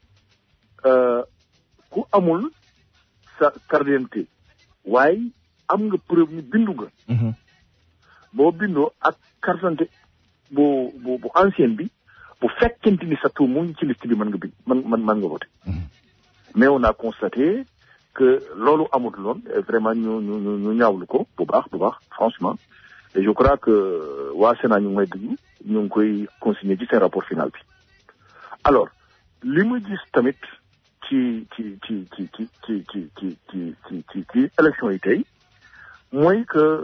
ku amul sa carte d'identité waaye am nga preuve ni bindu nga. boo bindoo ak carte d'identité bu bu bu ancienne bi bu fekkente ni sa tur mu ngi ci liste bi mën nga bind mën mën mën nga voter. mais on a constaté que loolu amut loon vraiment ñu ñu ñu ñu ñaawlu ko bu baax bu baax franchement et je crois que waa Sénat ñu ngi may déglu ñu ngi koy consigner ci seen rapport final bi. alors li ma gis tamit ci ci ci ci ci ci ci ci ci ci ci ci élection yi tey mooy que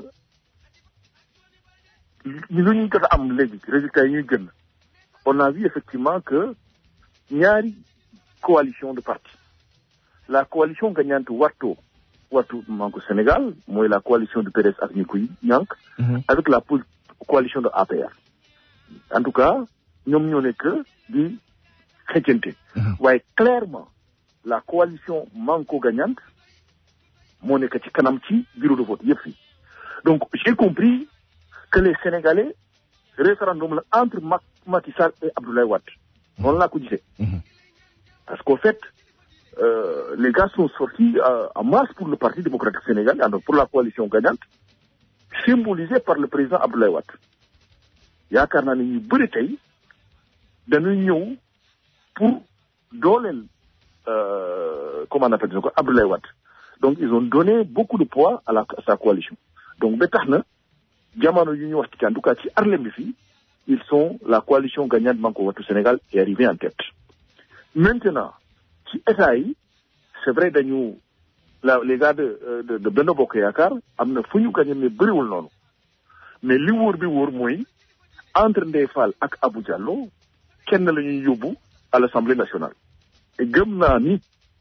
lu ñu jot a am léegi résultats yi ñuy gën on a vu effectivement que ñaari coalition de partis la coalition gagnante Wattu Wattu Manko Sénégal mooy la coalition de PDS ak ñi koy ñànk avec la coalition de APR en tout cas ñoom ñoo nekk di xëccante waaye clairement la coalition Manko gagnante moo nekk ci kanam ci bureau de vote yëpp fii donc j'ai compris que les Sénégalais référendum la entre Macky Sall et Abdoulaye Wade noonu laa ko gisee parce qu'au fait euh, les gars sont sortis euh, en masse pour le Parti démocratique sénégalais donc pour la coalition gagnante symbolisée par le président Abdoulaye Wade yaakaar naa ne ñu bëri tey dañuy ñëw pour dooleel euh, comment on appelle ça Abdoulaye Wade donc ils ont donné beaucoup de poids à la à sa coalition donc ba tax na jamono yu ñu wax ci en tout cas ci Arlem bi fii ils sont la coalition gagnante Manko Wattu Sénégal est arrivée en tête maintenant ci état yi c'est vrai dañu la les gars de de de Benno Bokk Yaakaar am na fu ñu gagné mais bëriwul noonu mais li wóor bi wóor mooy entre Ndeye Fall ak Abou Diallo kenn la ñuy yóbbu à l'Assemblée nationale te gëm naa ni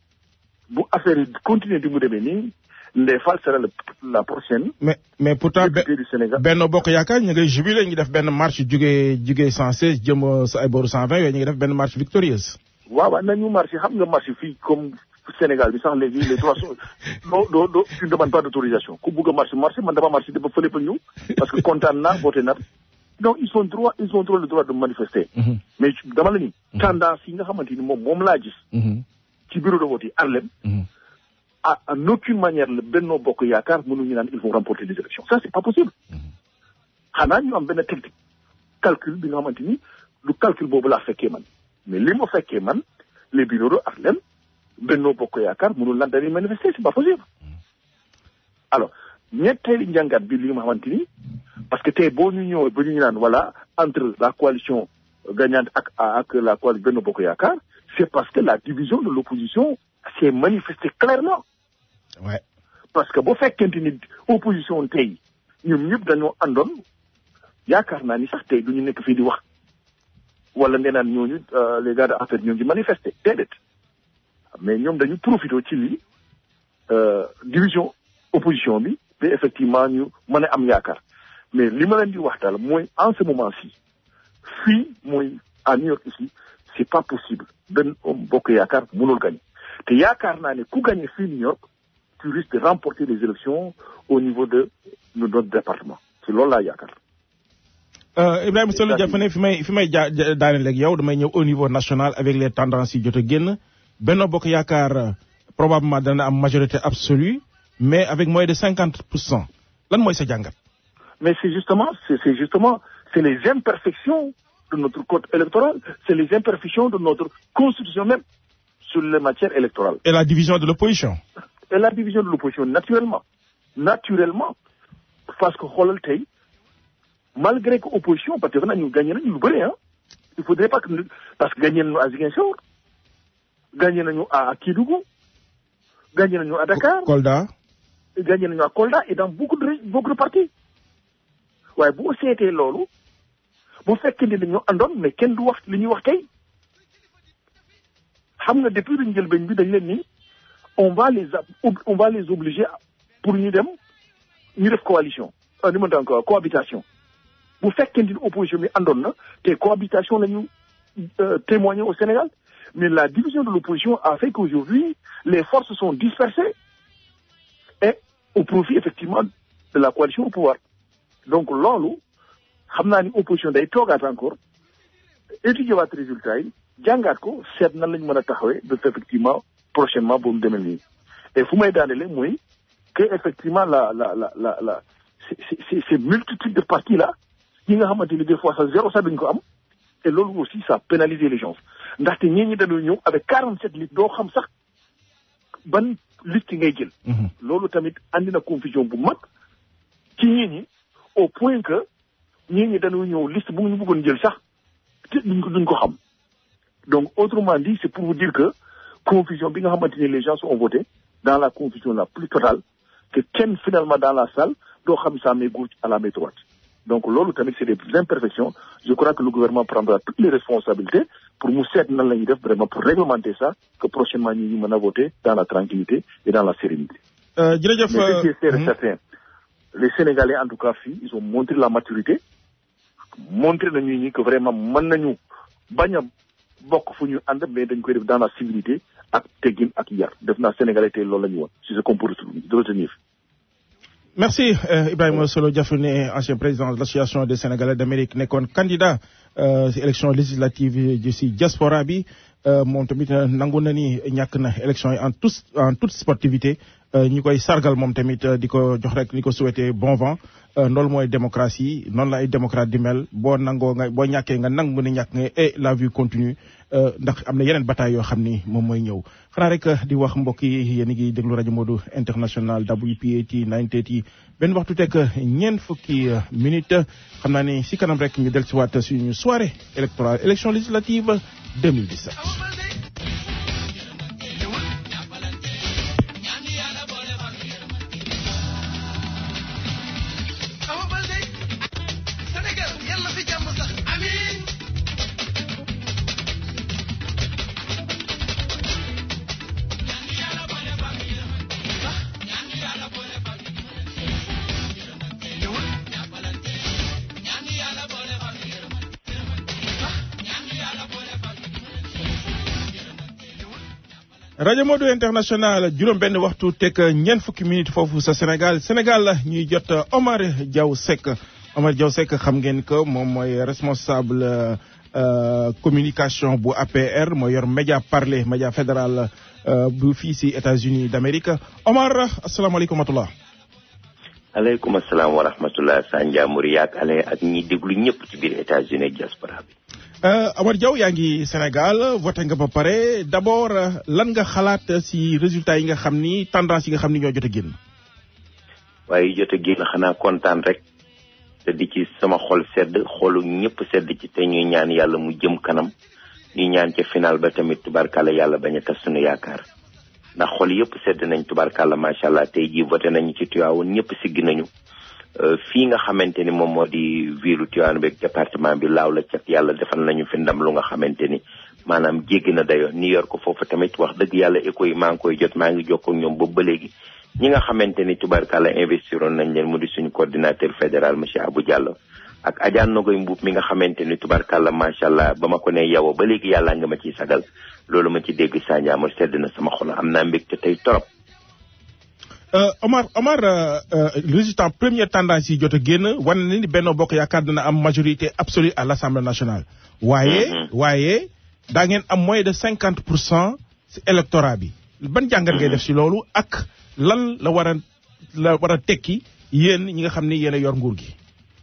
bu affaire yi continuer di mu demee nii Ndeye Fall sera la la prochaine mais mais pourtant députée du Sénégal Benno Bokk Yaakaar ñu ngay jubilé ñu ngi def benn marche jugee jugee 116 jëm sa ay booru 120 yooyu ñu ngi def benn marche victorieuse. waaw waaw nañu marché xam nga marché fii comme Sénégal bi sax léegi les droits sont doo doo doo tu ne demandes pas d'autorisation ku bugg a marché marché man dama marché dafa fële fa ñëw parce que kontaan naa voté na donc ils ont droit ils ont droit le droit de manifester. mais dama la ni. tendance yi nga xamante ni moom moom laa gis. ci bureau de vote yi Arlem. à en aucune manière le Benno Bokk Yaakaar mënuñu naan ils vont remporter les élections ça c'est pas possible. xanaa ñu am benn technique calcul bi nga xamante ni lu calcul boobu laa fekkee man mais li ma fekkee man les bureaux de Arlem Benno Bokk Yaakaar mënul lan dañuy manifester c'est pas possible. alors ñetteeli njàngat bi li nga xamante ni parce que tey boo ñu ñëwee ba ñu naan voilà entre la coalition gagnante ak ak la coalition Benno Bokk Yaakaar c'est parce que la division de l'opposition s'est manifestée clairement. ouais parce que bu fekkente ni opposition tey ñoom ñëpp dañoo àndoon yaakaar naa ni sax tey du ñu nekk fii di wax wala nee naan ñooñu les gars de affaire ñoom di manifester déedéet mais ñoom dañu profité ci lii division opposition bi ba effectivement ñu mën a am yaakaar mais li ma leen di wax daal mooy en ce moment-ci fii mooy à New York ici c'est pas possible benn bokk yaakaar mënul gagner te yaakaar naa ne ku gagner fii New York tu risques de remporter les élections au niveau de notre département ci loolu laa yaakaar. Ibrahima Solo Diafane fi may fi may ja daaneel ak yow damay ñëw au niveau national avec les tendances yi jot a génn Benno Bokk Yaakaar probablement dana am majorité absolue mais avec moins de cinquante pour cent lan mooy sa jàngat. mais c'est justement c'est c'est justement c'est les imperfections de notre code électoral c'est les imperfections de notre constitution même sur les matières électorales. et la division de l'opposition. et la division de l'opposition naturellement naturellement parce que xoolal tey malgré que opposition parce que defe naa ñu gagné nañu lu bëri ah il faudrait pas que parce que gagné nañu à Ziguinchor gagné nañu à Kédougou gagné nañu à Dakar Kolda. gagné nañu à Kolda et dans beaucoup de beaucoup de partis waaye boo seetee loolu bu fekkee ne dañoo àndoon mais kenn du wax li ñuy wax tey xam nga depuis luñ jël bañ bi dañ leen ni on va les on va les obliger pour ñu dem ñu def coalition ah ni ma daan ko cohabitation bu fekkee ni opposition bi àndoon na te cohabitation la ñu témoigner au Sénégal mais la division de l'opposition a fait qu'aujourd'hui les forces sont dispersées et au profit effectivement de la coalition au pouvoir donc loolu xam naa ni opposition day toogaat encore étudier waat résultat yi jàngaat ko seet nan lañu mën a taxawee de effectivement prochainement boobu demee nii et fu may daanele mooy que effectivement la la la la la c'est c'est c'est multitude de partis là yi nga xamante ni des fois sax zéro sax duñ ko am et loolu aussi ça pénalise les gens ndaxte ñii ñi dañoo ñëw avec quarante sept litres doo xam sax ban liste ngay jël loolu tamit andi na confusion bu mag ci ñii ñi au point que ñii ñi dañoo ñëw liste bu ñu bëggoon jël sax te duñ ko duñ ko xam donc autrement dit c'est pour vous dire que confusion bi nga xamante ni les gens ont voté dans la confusion la plus totale que kenn finalement dans la salle doo xam sa main gauche à la main droite donc loolu tamit c'est des imperfections je crois que le gouvernement prendra toutes les responsabilités pour mu seet nan la ñuy def vraiment pour réglementer ça que prochainement ñi ñu mën a voter dans la tranquillité et dans la sérénité jërëjëf mais ce qui est sûr et certain les Sénégalais en tout cas fii ils ont montré la maturité montré nañu ñi que vraiment mën nañu bañ a bokk fu ñu ànd mais dañ koy def dans la civilité ak teggin ak yar def naa Sénégalais tey loolu la ñu woon si ce qu'on peut retenir merci euh, Ibrahima Solo Diafane ancien président de l'association des Sénégalais d'Amérique nekkoon candidat si élection législative ji si diaspora bi moom tamit nangu na ni ñàkk na élection yi en tous en toute sportivité ñi koy sargal moom tamit di ko jox rek ni ko souhaité bon vent loolu mooy démocratie noonu la ay démocrate di mel boo nangoo nga boo ñàkkee nga nangu ne ñàkk nga et la vie continue ndax am na yeneen bataille yoo xam ni moom mooy ñëw xanaa rek di wax mbokk yi yéen a ngi déglu rajo Modou international WPAT 930 benn waxtu teg ñeent fukki minute xam naa ni si kanam rek ñu del si waat suñu soirée électorale élection législative 2017 rajo Modou international juróom benn waxtu teg ñeent fukki minute foofu sa Sénégal Sénégal la ñuy jot Omar Diaw Seck Omar Diaw Seck xam ngeen que moom mooy responsable communication bu APR mooy yor média parler média fédéral bu fii si États-Unis d'Amérique Omar asalaamaaleykum wa rahmatulah. aleykum asalaam wa rahmatulah Sanja Mouriak ale ak ñi déglu ñëpp ci biir États-Unis diaspora bi. Omar Diaw yaa ngi Sénégal voté nga ba pare d'abord lan nga xalaat si résultats yi nga xam ni tendance yi nga xam ni ñoo jot a génn. waaye jot a génn xanaa kontaan rek te di ci sama xol sedd xolu ñëpp sedd ci te ñuy ñaan yàlla mu jëm kanam ñuy ñaan ca final ba tamit tubarkalla yàlla bañ a tas sunu yaakaar ndax xol yëpp sedd nañ tubarkalla macha allah tey jii voté nañu ci Tivaouane ñëpp siggi nañu. fii nga xamante ni moom moo di ville Tivaouane beeg département bi laaw la cat yàlla defal nañu fi ndam lu nga xamante ni maanaam jéggi na dayoo New York foofu tamit wax dëgg yàlla écho yi maa ngi koy jot maa ngi jokkoo ak ñoom boobu ba léegi ñi nga xamante ni tubarkalla investiroon nañ leen mu di suñu coordinateur fédéral monsieur Abou Diallo ak Adja Nogoy Mbuub mi nga xamante ni tubarkalla macha allah ba ma ko ne yow ba léegi yàlla nga ma ciy sagal loolu ma ci dégg Sandiama sedd na sama xol am naa mbégte tey torop Uh, Omar Omar uh, uh, résultat première tendance yi jot a génn wane na ni Benno Bokk Yaakaar dina am majorité absolue à l'Assemblée nationale. waaye Mhm. waaye daa ngeen am moins de cinquante pour cent si électorat bi ban jàngat ngay def si loolu ak lan la war a la war a tekki yéen ñi nga xam ni yéen a yor nguur gi.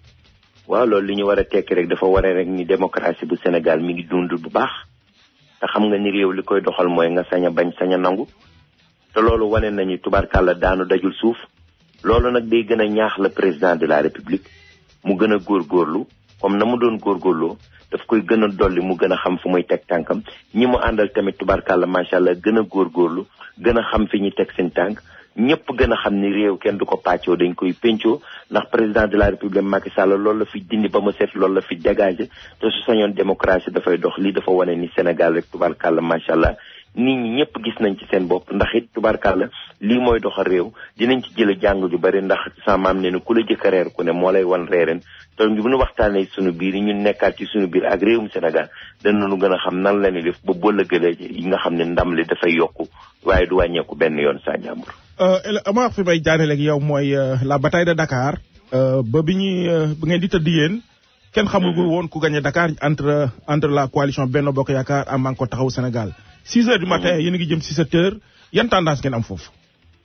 waaw loolu li ñu war a tekki rek dafa waree rek ni démocratie bu Sénégal mi ngi dund bu baax te xam nga ni réew li koy doxal mooy nga sañ a bañ sañ a nangu te loolu wane nañu tubarkàlla daanu dajul suuf loolu nag day gën a ñaax le président de la république mu gën a góorgóorlu comme na mu doon góorgóorloo daf koy gën a dolli mu gën a xam fu muy teg tànkam ñi mu àndal tamit tubarkàlla macha allah gën a góorgóorlu gën a xam fi ñuy teg seen tànk ñëpp gën a xam ni réew kenn du ko pàccoo dañ koy pencoo ndax président de la république Macky Sall loolu la fi dindi ba mu set loolu la fi dégagé te su sañoon démocratie dafay dox lii dafa wane ni Sénégal rek tubarkàlla macha allah nit ñi ñëpp gis nañ ci seen bopp ndax it tubarkàlla lii mooy doxal réew dinañ ci jële jàng ju bari ndax sa maam ne ni ku la jëkk a reer ku ne moo lay wan reeren te bu ñu waxtaanee suñu biir yi ñun nekkaat ci suñu biir ak réewum Sénégal danañu gën a xam nan la ñuy def ba bëllëgëlee yi nga xam ne ndam li dafay yokku waaye du wàññeeku benn yoon saa jàmbur. Euh, El- Omar fi may jaaree ak yow mooy euh, la bataille de Dakar euh, ba bi ñuy euh, ba ngeen di tëdd yéen kenn xamul woon ku gagné Dakar entre entre la coalition Benno Bokk Yaakaar ak Manko Taxawu Sénégal. 6 heures du matin yéen a ngi jëm si 7 heures yan tendance ngeen am foofu.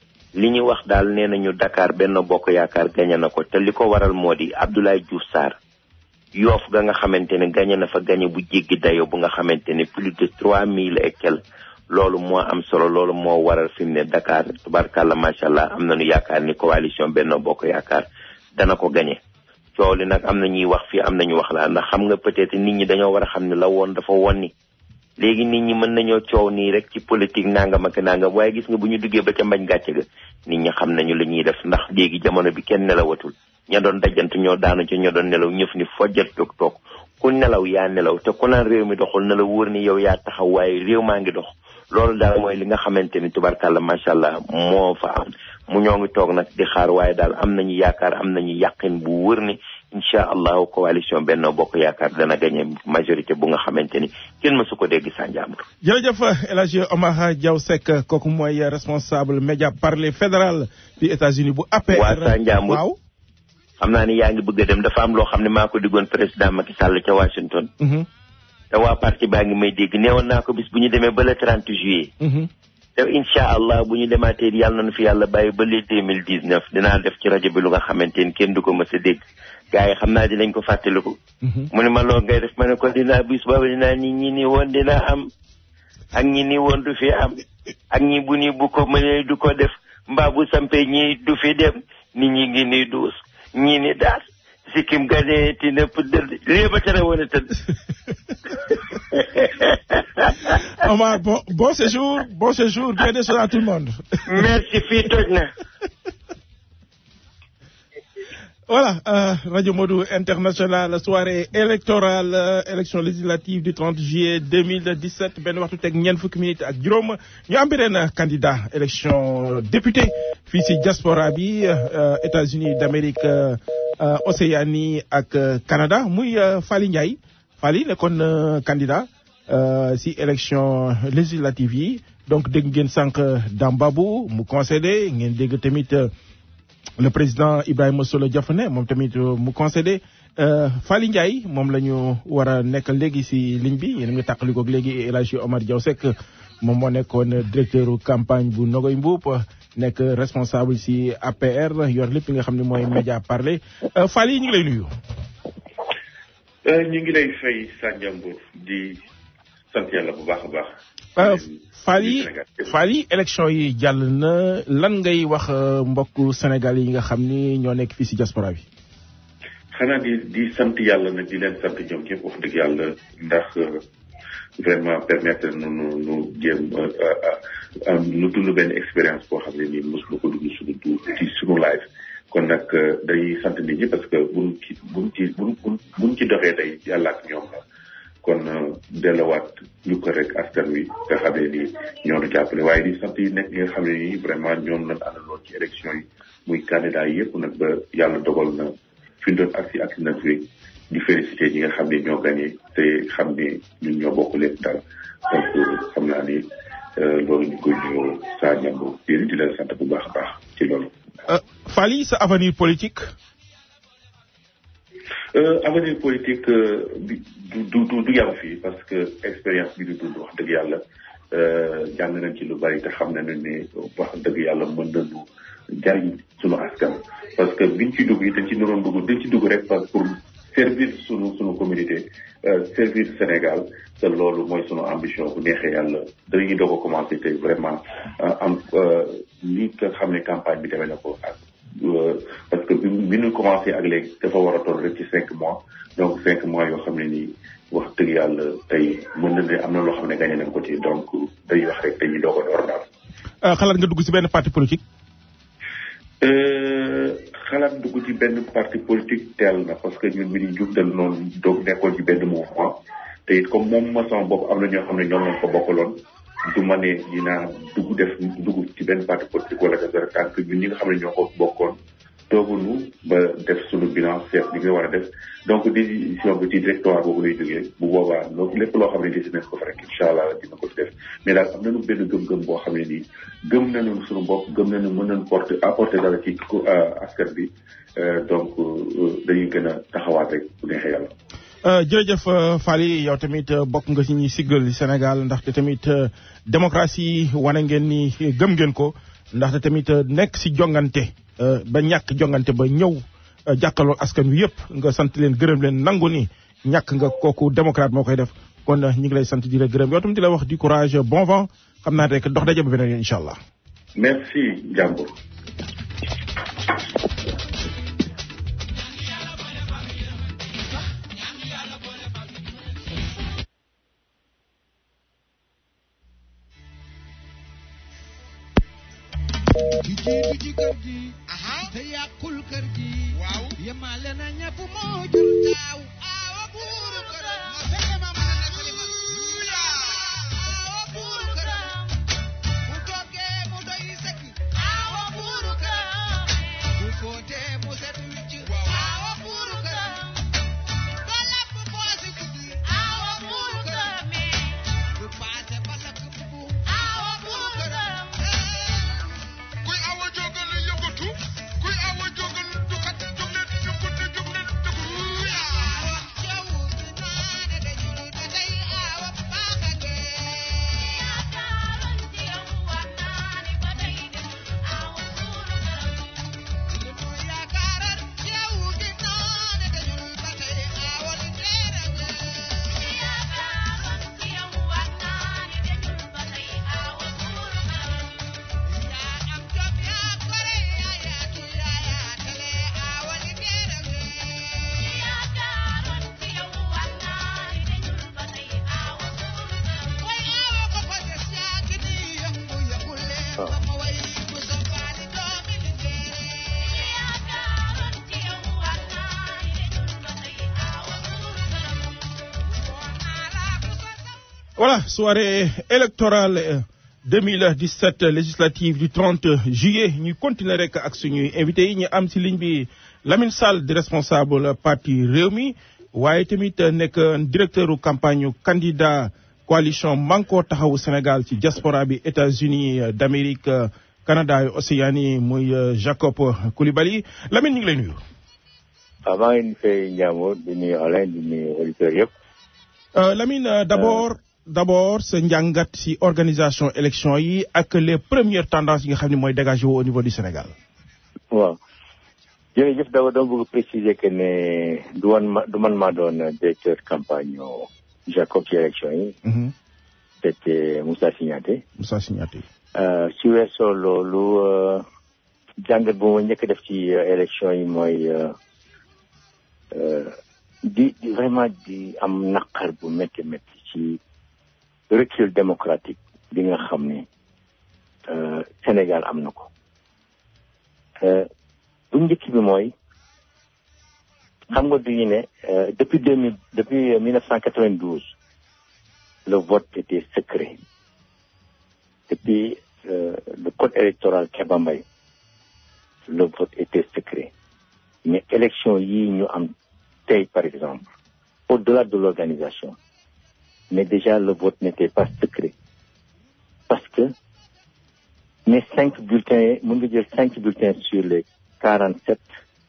li ñu wax daal nee nañu Dakar benn bokk yaakaar gañe na ko te li ko waral moo di Abdoulaye Diouf Sarr yoof ga nga xamante ne gañe na fa gañe bu jéggi dayo bu nga xamante ne plus de trois mille et quelques loolu moo am solo loolu moo waral fi mu ne Dakar tubarkàlla macha allah am nañu yaakaar ni coalition benn bokk yaakaar dana ko gañe coow li nag am na ñuy wax fii am nañu wax laa ndax xam nga peut-être nit ñi dañoo war a xam ne la woon dafa wonni léegi nit ñi mën nañoo coow nii rek ci politique nangam ak nangam waaye gis nga bu ñu duggee ba ca mbañ gàcce ga nit ñi xam nañu li ñuy def ndax léegi jamono bi kenn nelawatul ña doon dajant ñoo daanu ca ñoo doon nelaw ñëf ni fojjat toog toog ku nelaw yaa nelaw te ku naan réew mi doxul na la wóor ni yow yaa taxaw waaye réew maa ngi dox loolu daal mooy li nga xamante ni tubarkàlla macha allah moo fa am mu ñoo ngi toog nag di xaar waaye daal am nañu yaakaar am nañu yàqin bu wër ni incha allahu coalition Benno Bokk Yaakaar dana gagné majorité bu nga xamante ni kenn mësu ko dégg sa njàmbur jërëjëf El Hadj Omar Diaw Seck kooku mooy responsable média parler fédéral bi États-Unis bu APR. waa sa njàmbur waaw. xam naa ni yaa ngi bëgg a dem dafa am loo xam ne maa ko diggoon président Macky Sall ca Washington Mhm. te waa parti baa ngi may dégg neewoon naa ko bis bu ñu demee ba le 30 juillet te incha allah bu ñu demaatee yàlla na fi yàlla bàyyi ba le 2019 dinaa def ci rajo bi lu nga xamante ni kenn du ko mës a dégg gars yi xam naa dinañ ko fàttaliku mu ne ma loolu ngay def ma ne ko dinaa bis boobu dinaa ni ñi ni woon dina am ak ñi ni woon du fi am ak ñi bu ni bu ko mënee du ko def mbaa bu sampee ñi du fi dem nit ñi ngi ni duus ñi ni daas sikkim ganee ti nëpp dëdd lii ba tere woon a tëdd Omar bon bon séjour bon séjour bien des choses à tout le monde merci fii toj na Voilà, euh, Radio Modou International, soirée électorale, euh, élection législative du 30 juillet 2017, ben waxtu tek ñen fukki minutes ak juroom ñu am beneen candidat élection député fii ci diaspora bi euh, États-Unis d'Amérique euh, euh, Océanie ak euh, Canada muy euh, Fally Ndiaye Fally nekkoon euh, candidat euh, ci élection législative yi donc dégg ngeen sànq Dambabou mu concédé ngeen dégg tamit euh, le président Ibrahima Solo Diafane moom tamit euh, mu concédé euh, Fally Ndiaye moom la ñu war a nekk léegi si ligne bi yéen a ngi tàqalikoog léegi El Hadji Omar Diaw Seck moom moo nekkoon directeur campagne bu Nogoy Mbuup nekk responsable si APR yor lépp li nga xam ne mooy média parler euh, Fally ñu ngi lay nuyu. ñu ngi lay fay Sandiambour di sant yàlla bu baax a baax. Euh, Fally Fally élection yi jàll na lan ngay wax euh, mbokku Sénégal yi nga xam ni ñoo nekk fii si diaspora bi. xanaa di di sant yàlla nag di leen sant ñoom ñëpp wax dëgg yàlla ndax euh, vraiment permettre nu nu nu jéem euh, euh, euh, nu dund benn expérience boo xam ne nii mosuma ko dund suñu du ci suñu live kon nag euh, day sant nit ñi parce que buñ ci buñ ci buñ buñ buñ ci doxee tey yàlla ak ñoom la kon euh, delluwaat ñu ko rek askan wi nga xam ne nii ñoo nu jàppale waaye di sant yi nekk ñi nga xam ne nii vraiment ñoom lañ àndaloon ci élection yi muy candidat yi yëpp nag ba yàlla dogal na fi ñu doon agsi agsi nag fi di félicité ñi nga xam ne ñoo gagné te xam ne ñun ñoo bokk lépp daal donc xam naa ni euh, loolu ñu koy nuyoo saa ñambu yéen di leen sant bu baax a baax ci loolu. Euh, Fally sa avenir politique. Euh, avenir politique euh, bi du du du du yam fii parce que expérience bi du dund wax dëgg yàlla euh, jàng nañ ci lu bari te xam nañu ne wax dëgg yàlla mën nañu jariñ sunu askan. parce que biñ ci dugg yi dañ ci naroon dugg dañ ci dugg rek parce que pour servir sunu sunu communauté euh, servir Sénégal te loolu mooy sunu ambition bu neexee yàlla dañuy doog a commencé te vraiment euh, am euh, li nga xam ne campagne bi demee na ko ak. Euh, parce que bi bi ñu commencé ak léegi dafa war a toll rek ci cinq mois donc cinq mois yoo xam ne nii wax dëgg yàlla tey mën na ne am na loo xam ne gagné nañ ko ci donc day wax rek dañuy doog a door daal. Euh, xalaat nga dugg si benn parti politique. Euh, xalaat dugg ci benn parti politique teel na parce que ñun bi ñu jub dal noonu doog nekkoon ci benn mouvement te it comme moom ma sama bopp am na ñoo xam ne ñoom lañ ko bokkaloon du ma ne dinaa dugg def dugg ci benn parti politique wala def dara tant que ñun ñi nga xam ne ñoo ko bokkoon toogunu ba def suñu bilan seet li nga war a def donc décision bi ci directoire boobu lay jógee bu boobaa loolu lépp loo xam ne décidé nañ ko fa rek incha allah dina ko ci def mais daal am nañu benn gëm-gëm boo xam ne nii gëm nañu suñu bopp gëm nañu mën nañu porter apporter dara ci askan bi donc dañuy gën a taxawaat rek bu neexee yàlla. Euh, jërëjëf euh, Fally yow tamit euh, bokk nga ci ñuy siggal Sénégal ndaxte tamit démocratie wane ngeen ni gëm ngeen ko ndaxte tamit nekk si jongante ba ñàkk jongante ba ñëw jàkkaloo askan wi yëpp nga sant leen gërëm leen nangu ni ñàkk nga kooku démocrate moo koy def kon ñu ngi lay sant di la gërëm yow tamit di la wax du courage bon vent xam naa rek dox daje ba beneen yoon incha allah. merci Ndiambour. di jiitu ci kër gi te yàqul kër gi waaw yemale na ñëpp moo jur taaw awa buuru këram ma fexe ma mën a nettali ma awa buuru këram bu toggee mu doy sëkk awa buuru këram bu footee mu set wicc awa buuru këram ba lépp poosi guddi awa buuru këram du paase ba lakk bubu awa buuru këram kuy awa jógal la yëngatu kuy awa jógal du kat jóg leen yëngatu jóg leen dëgg yaa wax jaww ji naa ne de julu Voilà, soirée électorale euh, 2017 législative du 30 juillet ñu continuer rek ak suñuy invité yi ñu am ci ligne bi Lamine Sall di responsable parti Rewmi waaye tamit nekk directeur campagne candidat coalition Manko Taxawu Sénégal ci diaspora bi États-Unis d'Amérique Canada et Océanie muy Jacob Coulibaly Lamine ñu ngi lay nuyu. waaw maa ngi fay Ndiambour di nuyu Alain di nuyu auditeurs yëpp. Lamine d'abord. d'abord sa njàngat ci organisation élection yi ak les premières tendances yi nga xam ne mooy dégagé wu au niveau du Sénégal. waaw jërëjëf d'abord dama bëgg préciser que ne du man ma du man maa doon directeur campagne Jacob ci élection yi. c'était Moussa Signaté. Moussa Signaté. ci weesoo loolu jàngat bu ma njëkk def ci élection yi mooy di di vraiment di am naqar bu métti métti ci. recul démocratique bi nga xam ne Sénégal am na ko bu njëkk bi mooy xam nga duñu ne depuis deux mille depuis mille neuf cent quatre-vingt-douze le vote était secret depuis le code électoral Kéba Mbaye le vote était secret mais élection yii ñu am tey par exemple au-delà de l'organisation mais déjà le vote n'était pas secret parce que les cinq bulletins mën nga jël cinq bulletins sur les quarante sept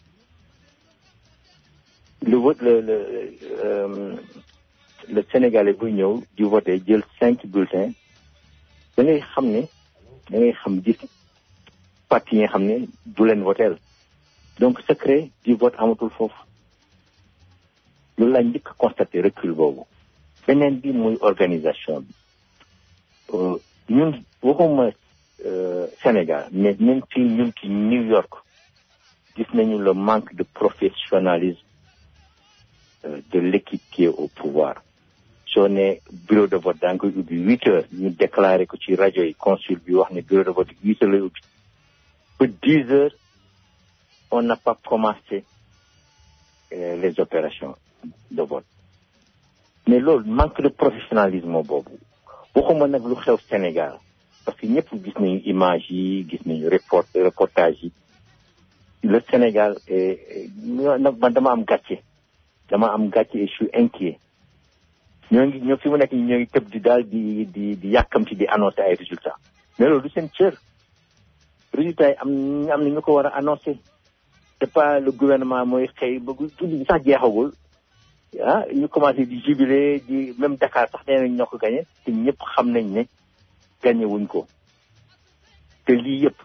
le vote le le euh, le Sénégalais buy ñëw di voter jël cinq bulletins da ngay xam ne da ngay xam gis parti yi nga xam ne du leen voteel donc secret du vote amatul foofu loolu laa njëkk constaté recul boobu beneen bi muy organisation bi ñun waxuma Sénégal mais même fii ñun ci New York gis nañu le manque de professionnalisme de l'équipe qui est au pouvoir soo ne bureau de vote daa ngi koy ubbi huit heures ñu déclaré ko ci rajo yi consul bi wax ne bureau de vote huit heures lay ubbi ba dix heures on n'a pas commencé les opérations de vote mais loolu manque de professionnalisme boobu waxuma nag lu xew Sénégal parce que ñëpp gis nañu image yi gis nañu report reportage yi le Sénégal nag man dama am gàcce dama am gàcce et je suis inquiet ñoo ngi ñoo fi mu nekk ñoo ngi tëb di daal di di di yàkkamti di annoncer ay résultats mais loolu du seen cër résultats yi am am na ñu ko war a annoncer c'est pas le gouvernement mooy xëy ba guddi sax jeexagul ah ñu commencé di jubilé di même Dakar sax nee nañ ñoo ko gagné te ñëpp xam nañ ne gagné wuñ ko te lii yëpp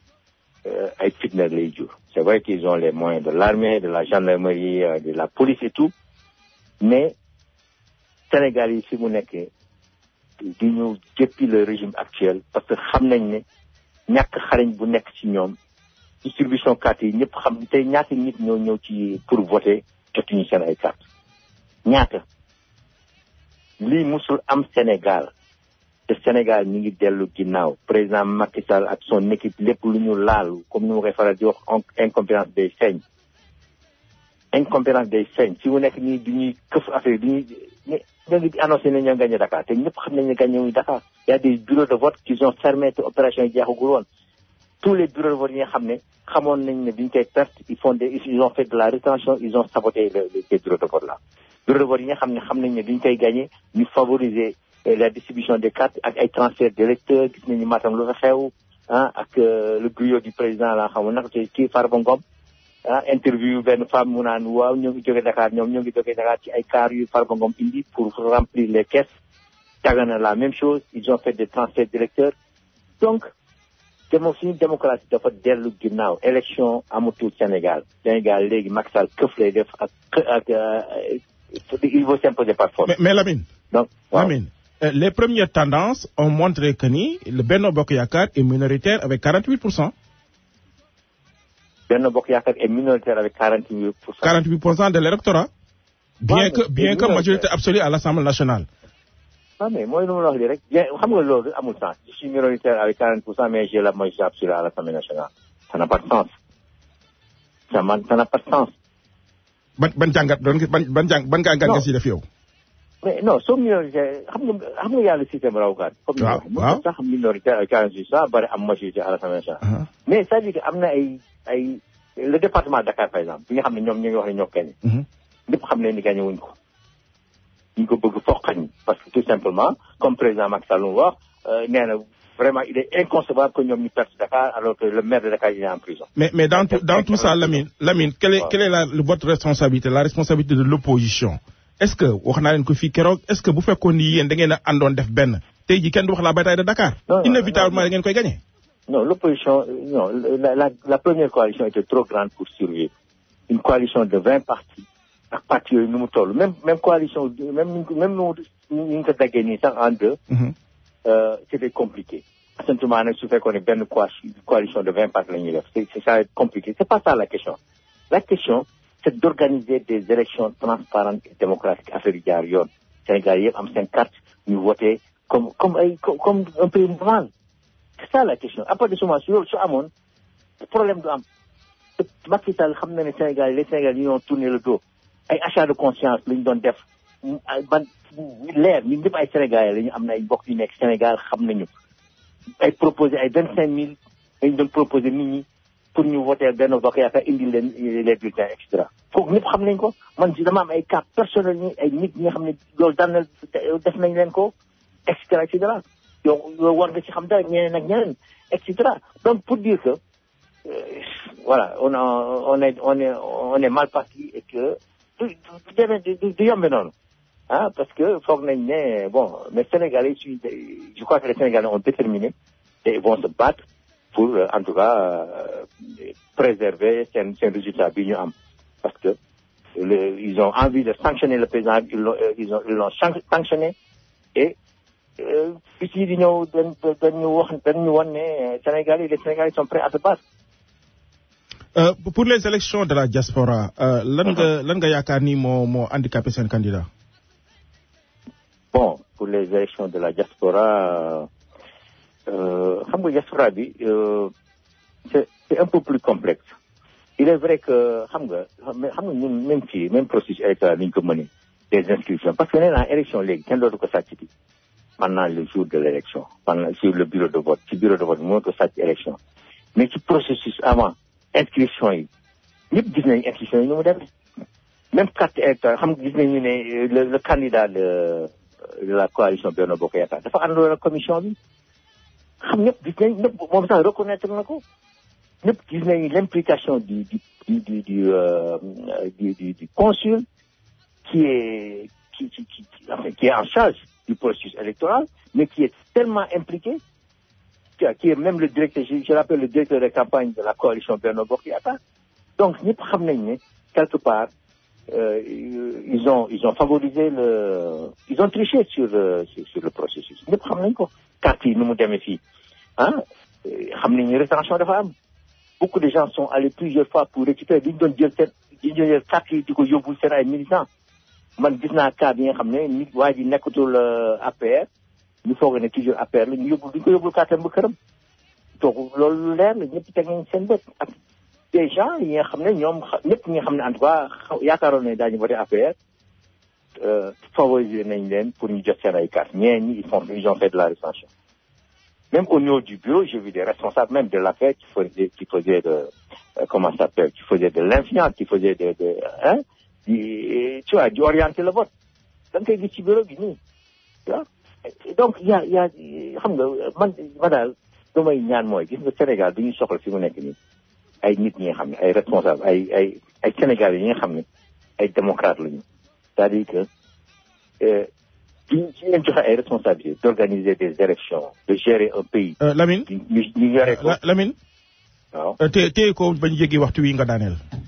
ay fitna lay jur c'est vrai qu'ils ont les moyens de l'armée de la gendarmerie de la police et tout mais Sénégal yi fi mu nekk di ñu jëppi le régime actuel parce que xam nañ ne ñàkk xarañ bu nekk ci ñoom distribution carte yi ñëpp xam te ñaata nit ñoo ñëw ci pour voter jotuñu seen ay carte ñaata lii musul am Sénégal te Sénégal ñu ngi dellu ginnaaw président Macky Sall ak son équipe lépp lu ñu laal comme ni ma koy faral di wax incompétence day feeñ incompétence day feeñ si mu nekk nii du ñuy këf affaire du ñuy ñoo ngi annoncé ne ñoo gagné Dakar te ñëpp xam nañ ne gagné wuñu Dakar y a des bureaux de vote qui ont fermé te opération yi jeexagul woon tous les bureaux de vote yi nga xam ne xamoon nañ ne duñ koy perte ils font des ils ont fait de la rétention ils ont saboté le les bureaux de vote là bureau de vote yi nga xam ne xam nañ ne duñ koy gagné ñu favoriser la distribution des cartes ak ay transfert d'électeurs gis nañu Matam lu fa xew ah ak le griot du président la xam naka te kii Farba Ngom ah interview benn femme mu naan waaw ñoo ngi jóge Dakar ñoom ñoo ngi jóge Dakar ci ay car yu Farba Ngom indi pour remplir les caisses Dagana la même chose ils ont fait des transferts d'électeurs donc démo suñu démocratie dafa dellu ginnaaw élection amatul Sénégal Sénégal léegi Macky Sall këf lay def ak ak il faut s'imposer par force. mais mais Lamine. donc waaw Lamine. Euh, les premières tendances ont montré que ni le Benno Bokk Yaakaar est minoritaire avec 48 pour cent. Benno Bokk Yaakaar est minoritaire avec 48 pour cent. 48 pour cent de l'électorat. bien Ouais, que bien que minoritaire. majorité absolue à l'Assemblée nationale. ah mais mooy lu ma la wax lii rek bien xam nga loolu amul sens je suis minoritaire avec 40 pour cent mais j'ai la majorité absolue à l'Assemblée nationale ça n'a pas de sens ça man ça n'a pas de sens ban ban jàngat doon nga- ban ban jàng ban jàngat nga si def yow. mais non soo minoritaire xam nga xam nga yàlla système rawukaat comme ni Waaw, ma waaw. wax sax minoritaire avec 48 pour cent bari am majorité à l'Assemblée nationale mais c'est-à-dire que am na ay ay le département de Dakar par exemple bi nga xam ne ñoom ñu ngi wax ne ñoo gagné ñëpp xam ne ni gagné wuñ ko ñu ko bëgg foqañ parce que tout simplement comme président Macky Sall lu mu wax euh, nee na vraiment il est inconcevable que ñoom ñu perte Dakar alors que le maire de Dakar il est en prison Mais, mais dans, tout, dans tout ça, Lamine, Lamine quelle est, quelle est la, le- votre responsabilité, la responsabilité de l'opposition Est-ce que, wax naa leen ko fii keroog, est-ce que bu fekkoon ni yéen da ngeen a àndoon def benn tey ji kenn du wax la bataille de Dakar Inévitablement da ngeen koy gagné. non l'opposition euh, non la, la, la première coalition était trop grande pour survivre une coalition de 20 partis ak partis yooyu nu mu toll même même coalition même ni ñu ko- même nu mu ñu ngi ko daggee nii sax en deux euh, c'était compliqué. Assentement, nag su fekkoon ne benn coalition coalition de 20 partis la ñuy def c'est c'est ça va être compliqué c'est pas ça la question la question c'est d'organiser des élections transparentes et démocratiques affaire yi jaar yoon Sénégal yëpp am seen carte ñu voter comme comme ay comme comme un pays normal c'est ça la question à partir de ce moment su loolu su amoon problème du am te Macky Sall xam na ne Sénégal les Sénégal yi ñoo tourné le dos ay achat de conscience la ñu doon def mu- ay ban leer ñun ñëpp ay Sénégalais la ñu am na ay mbokk yu nekk Sénégal xam nañu ay proposé ay vingt cinq mille dañu doon proposé nit ñi pour ñu voter benn bokk yaakaar indi leen les bulletins et cetera kooku ñëpp xam nañ ko man si dama am ay cas personnel ñi ay nit ñi nga xam ne loolu daan na def nañ leen ko et cetera et cetera yow yow war nga ci xam dara ñeneen ak ñeneen et cetera donc pour dire que euh, voilà on a on est on est on est mal parti et que du du demee du du du yombe noonu ah parce que foog nañ ne bon mais Sénégalais suñu je crois que les Sénégalais ont déterminé et ils vont se battre pour euh, en tout cas euh, préserver seen seen résultat bi ñu am parce que le, ils ont envie de sanctionner le président ils l'ont euh, ils ont ils l'ont san- sanctionné et euh, bis yi di ñëw dañ dañu wax dañu wan ne Sénégalais les Sénégalais sont prêts à se battre Euh, pour les élections de la diaspora, euh, lan nga lan nga yaakaar ni moo moo handicapé seen candidat. bon pour les élections de la diaspora euh, xam nga diaspora bi euh, c'est c'est un peu plus complexe il est vrai que xam nga xam nga xam nga ñun même fii même processus électoral ni ñu ko mënee des inscriptions parce que nee naa élection léegi kenn dootu ko sàcc bi pendant le jour de l'élection pendant sur le bureau de vote ci bureau de vote moo ko sàcc élection mais ci processus avant inscription yi ñëpp gis nañu inscription yi nu mu demee même carte électorale xam nga gis nañu ne euh, le, le candidat de, de la coalition Benno Bokk Yaakaar dafa àndoon ak commission bi xam ñëpp gis nañ ñëpp moom sax reconnaître na ko ñëpp gis nañu l'implication du du du du du, euh, du, du, du consul qui est qui qui qui, qui, enfin, qui est en charge du processus électoral mais qui est tellement impliqué qui, qui est même le directeur je, je l'appelle le directeur de campagne de la coalition Benno Bokk Yaakaar donc ñëpp xam nañ ne quelque part euh, ils ont ils ont favorisé le ils ont triché sur le sur, sur le processus ñëpp xam nañ ko carte yi nu mu demee fii ah xam nañ ne rétention dafa am beaucoup de gens sont allés plusieurs fois pour récupérer li ñu doon jël seen li ñu doon jël carte yi di ko yóbbul seen ay militants man gis naa cas bi nga xam ne nit waa ji nekkatul APR ñu foog ne toujours APR la ñu yóbbul duñ ko yóbbul carte ba këram donc loolu lu leer la ñëpp teg nañ seen bët ak des gens yi nga xam ne ñoom xa- ñëpp ñi nga xam ne en tout cas xaw- yaakaaroon ne daañu voté APR euh, favoriser nañ leen pour ñu jot seen ay carte ñeen ñi ils font ils ont fait de la rétention même au niveau du bureau j'ai vu des responsables même de l'APR qui faisaient qui faisaient de euh, comment ça s'appelle qui faisaient de l'influence qui faisaient de de hein di tu vois di orienter le vote da nga koy gis ci bureau bi nii tu vois donc y a y a xam nga man ma daal lu may ñaan mooy gis nga Sénégal du ñu soxla fi mu nekk nii ay nit ñi nga xam ne ay responsable ay ay ay Sénégalais yi nga xam ne ay démocrates lañu c'est-à-dire que euh, ñu ñu leen joxe ay responsabilités d'organiser des élections de gérer un pays. Euh, Lamine ñu ñu yore ko La- Lamine waaw euh, té téye ko bañ jéggi waxtu wi nga daaneel.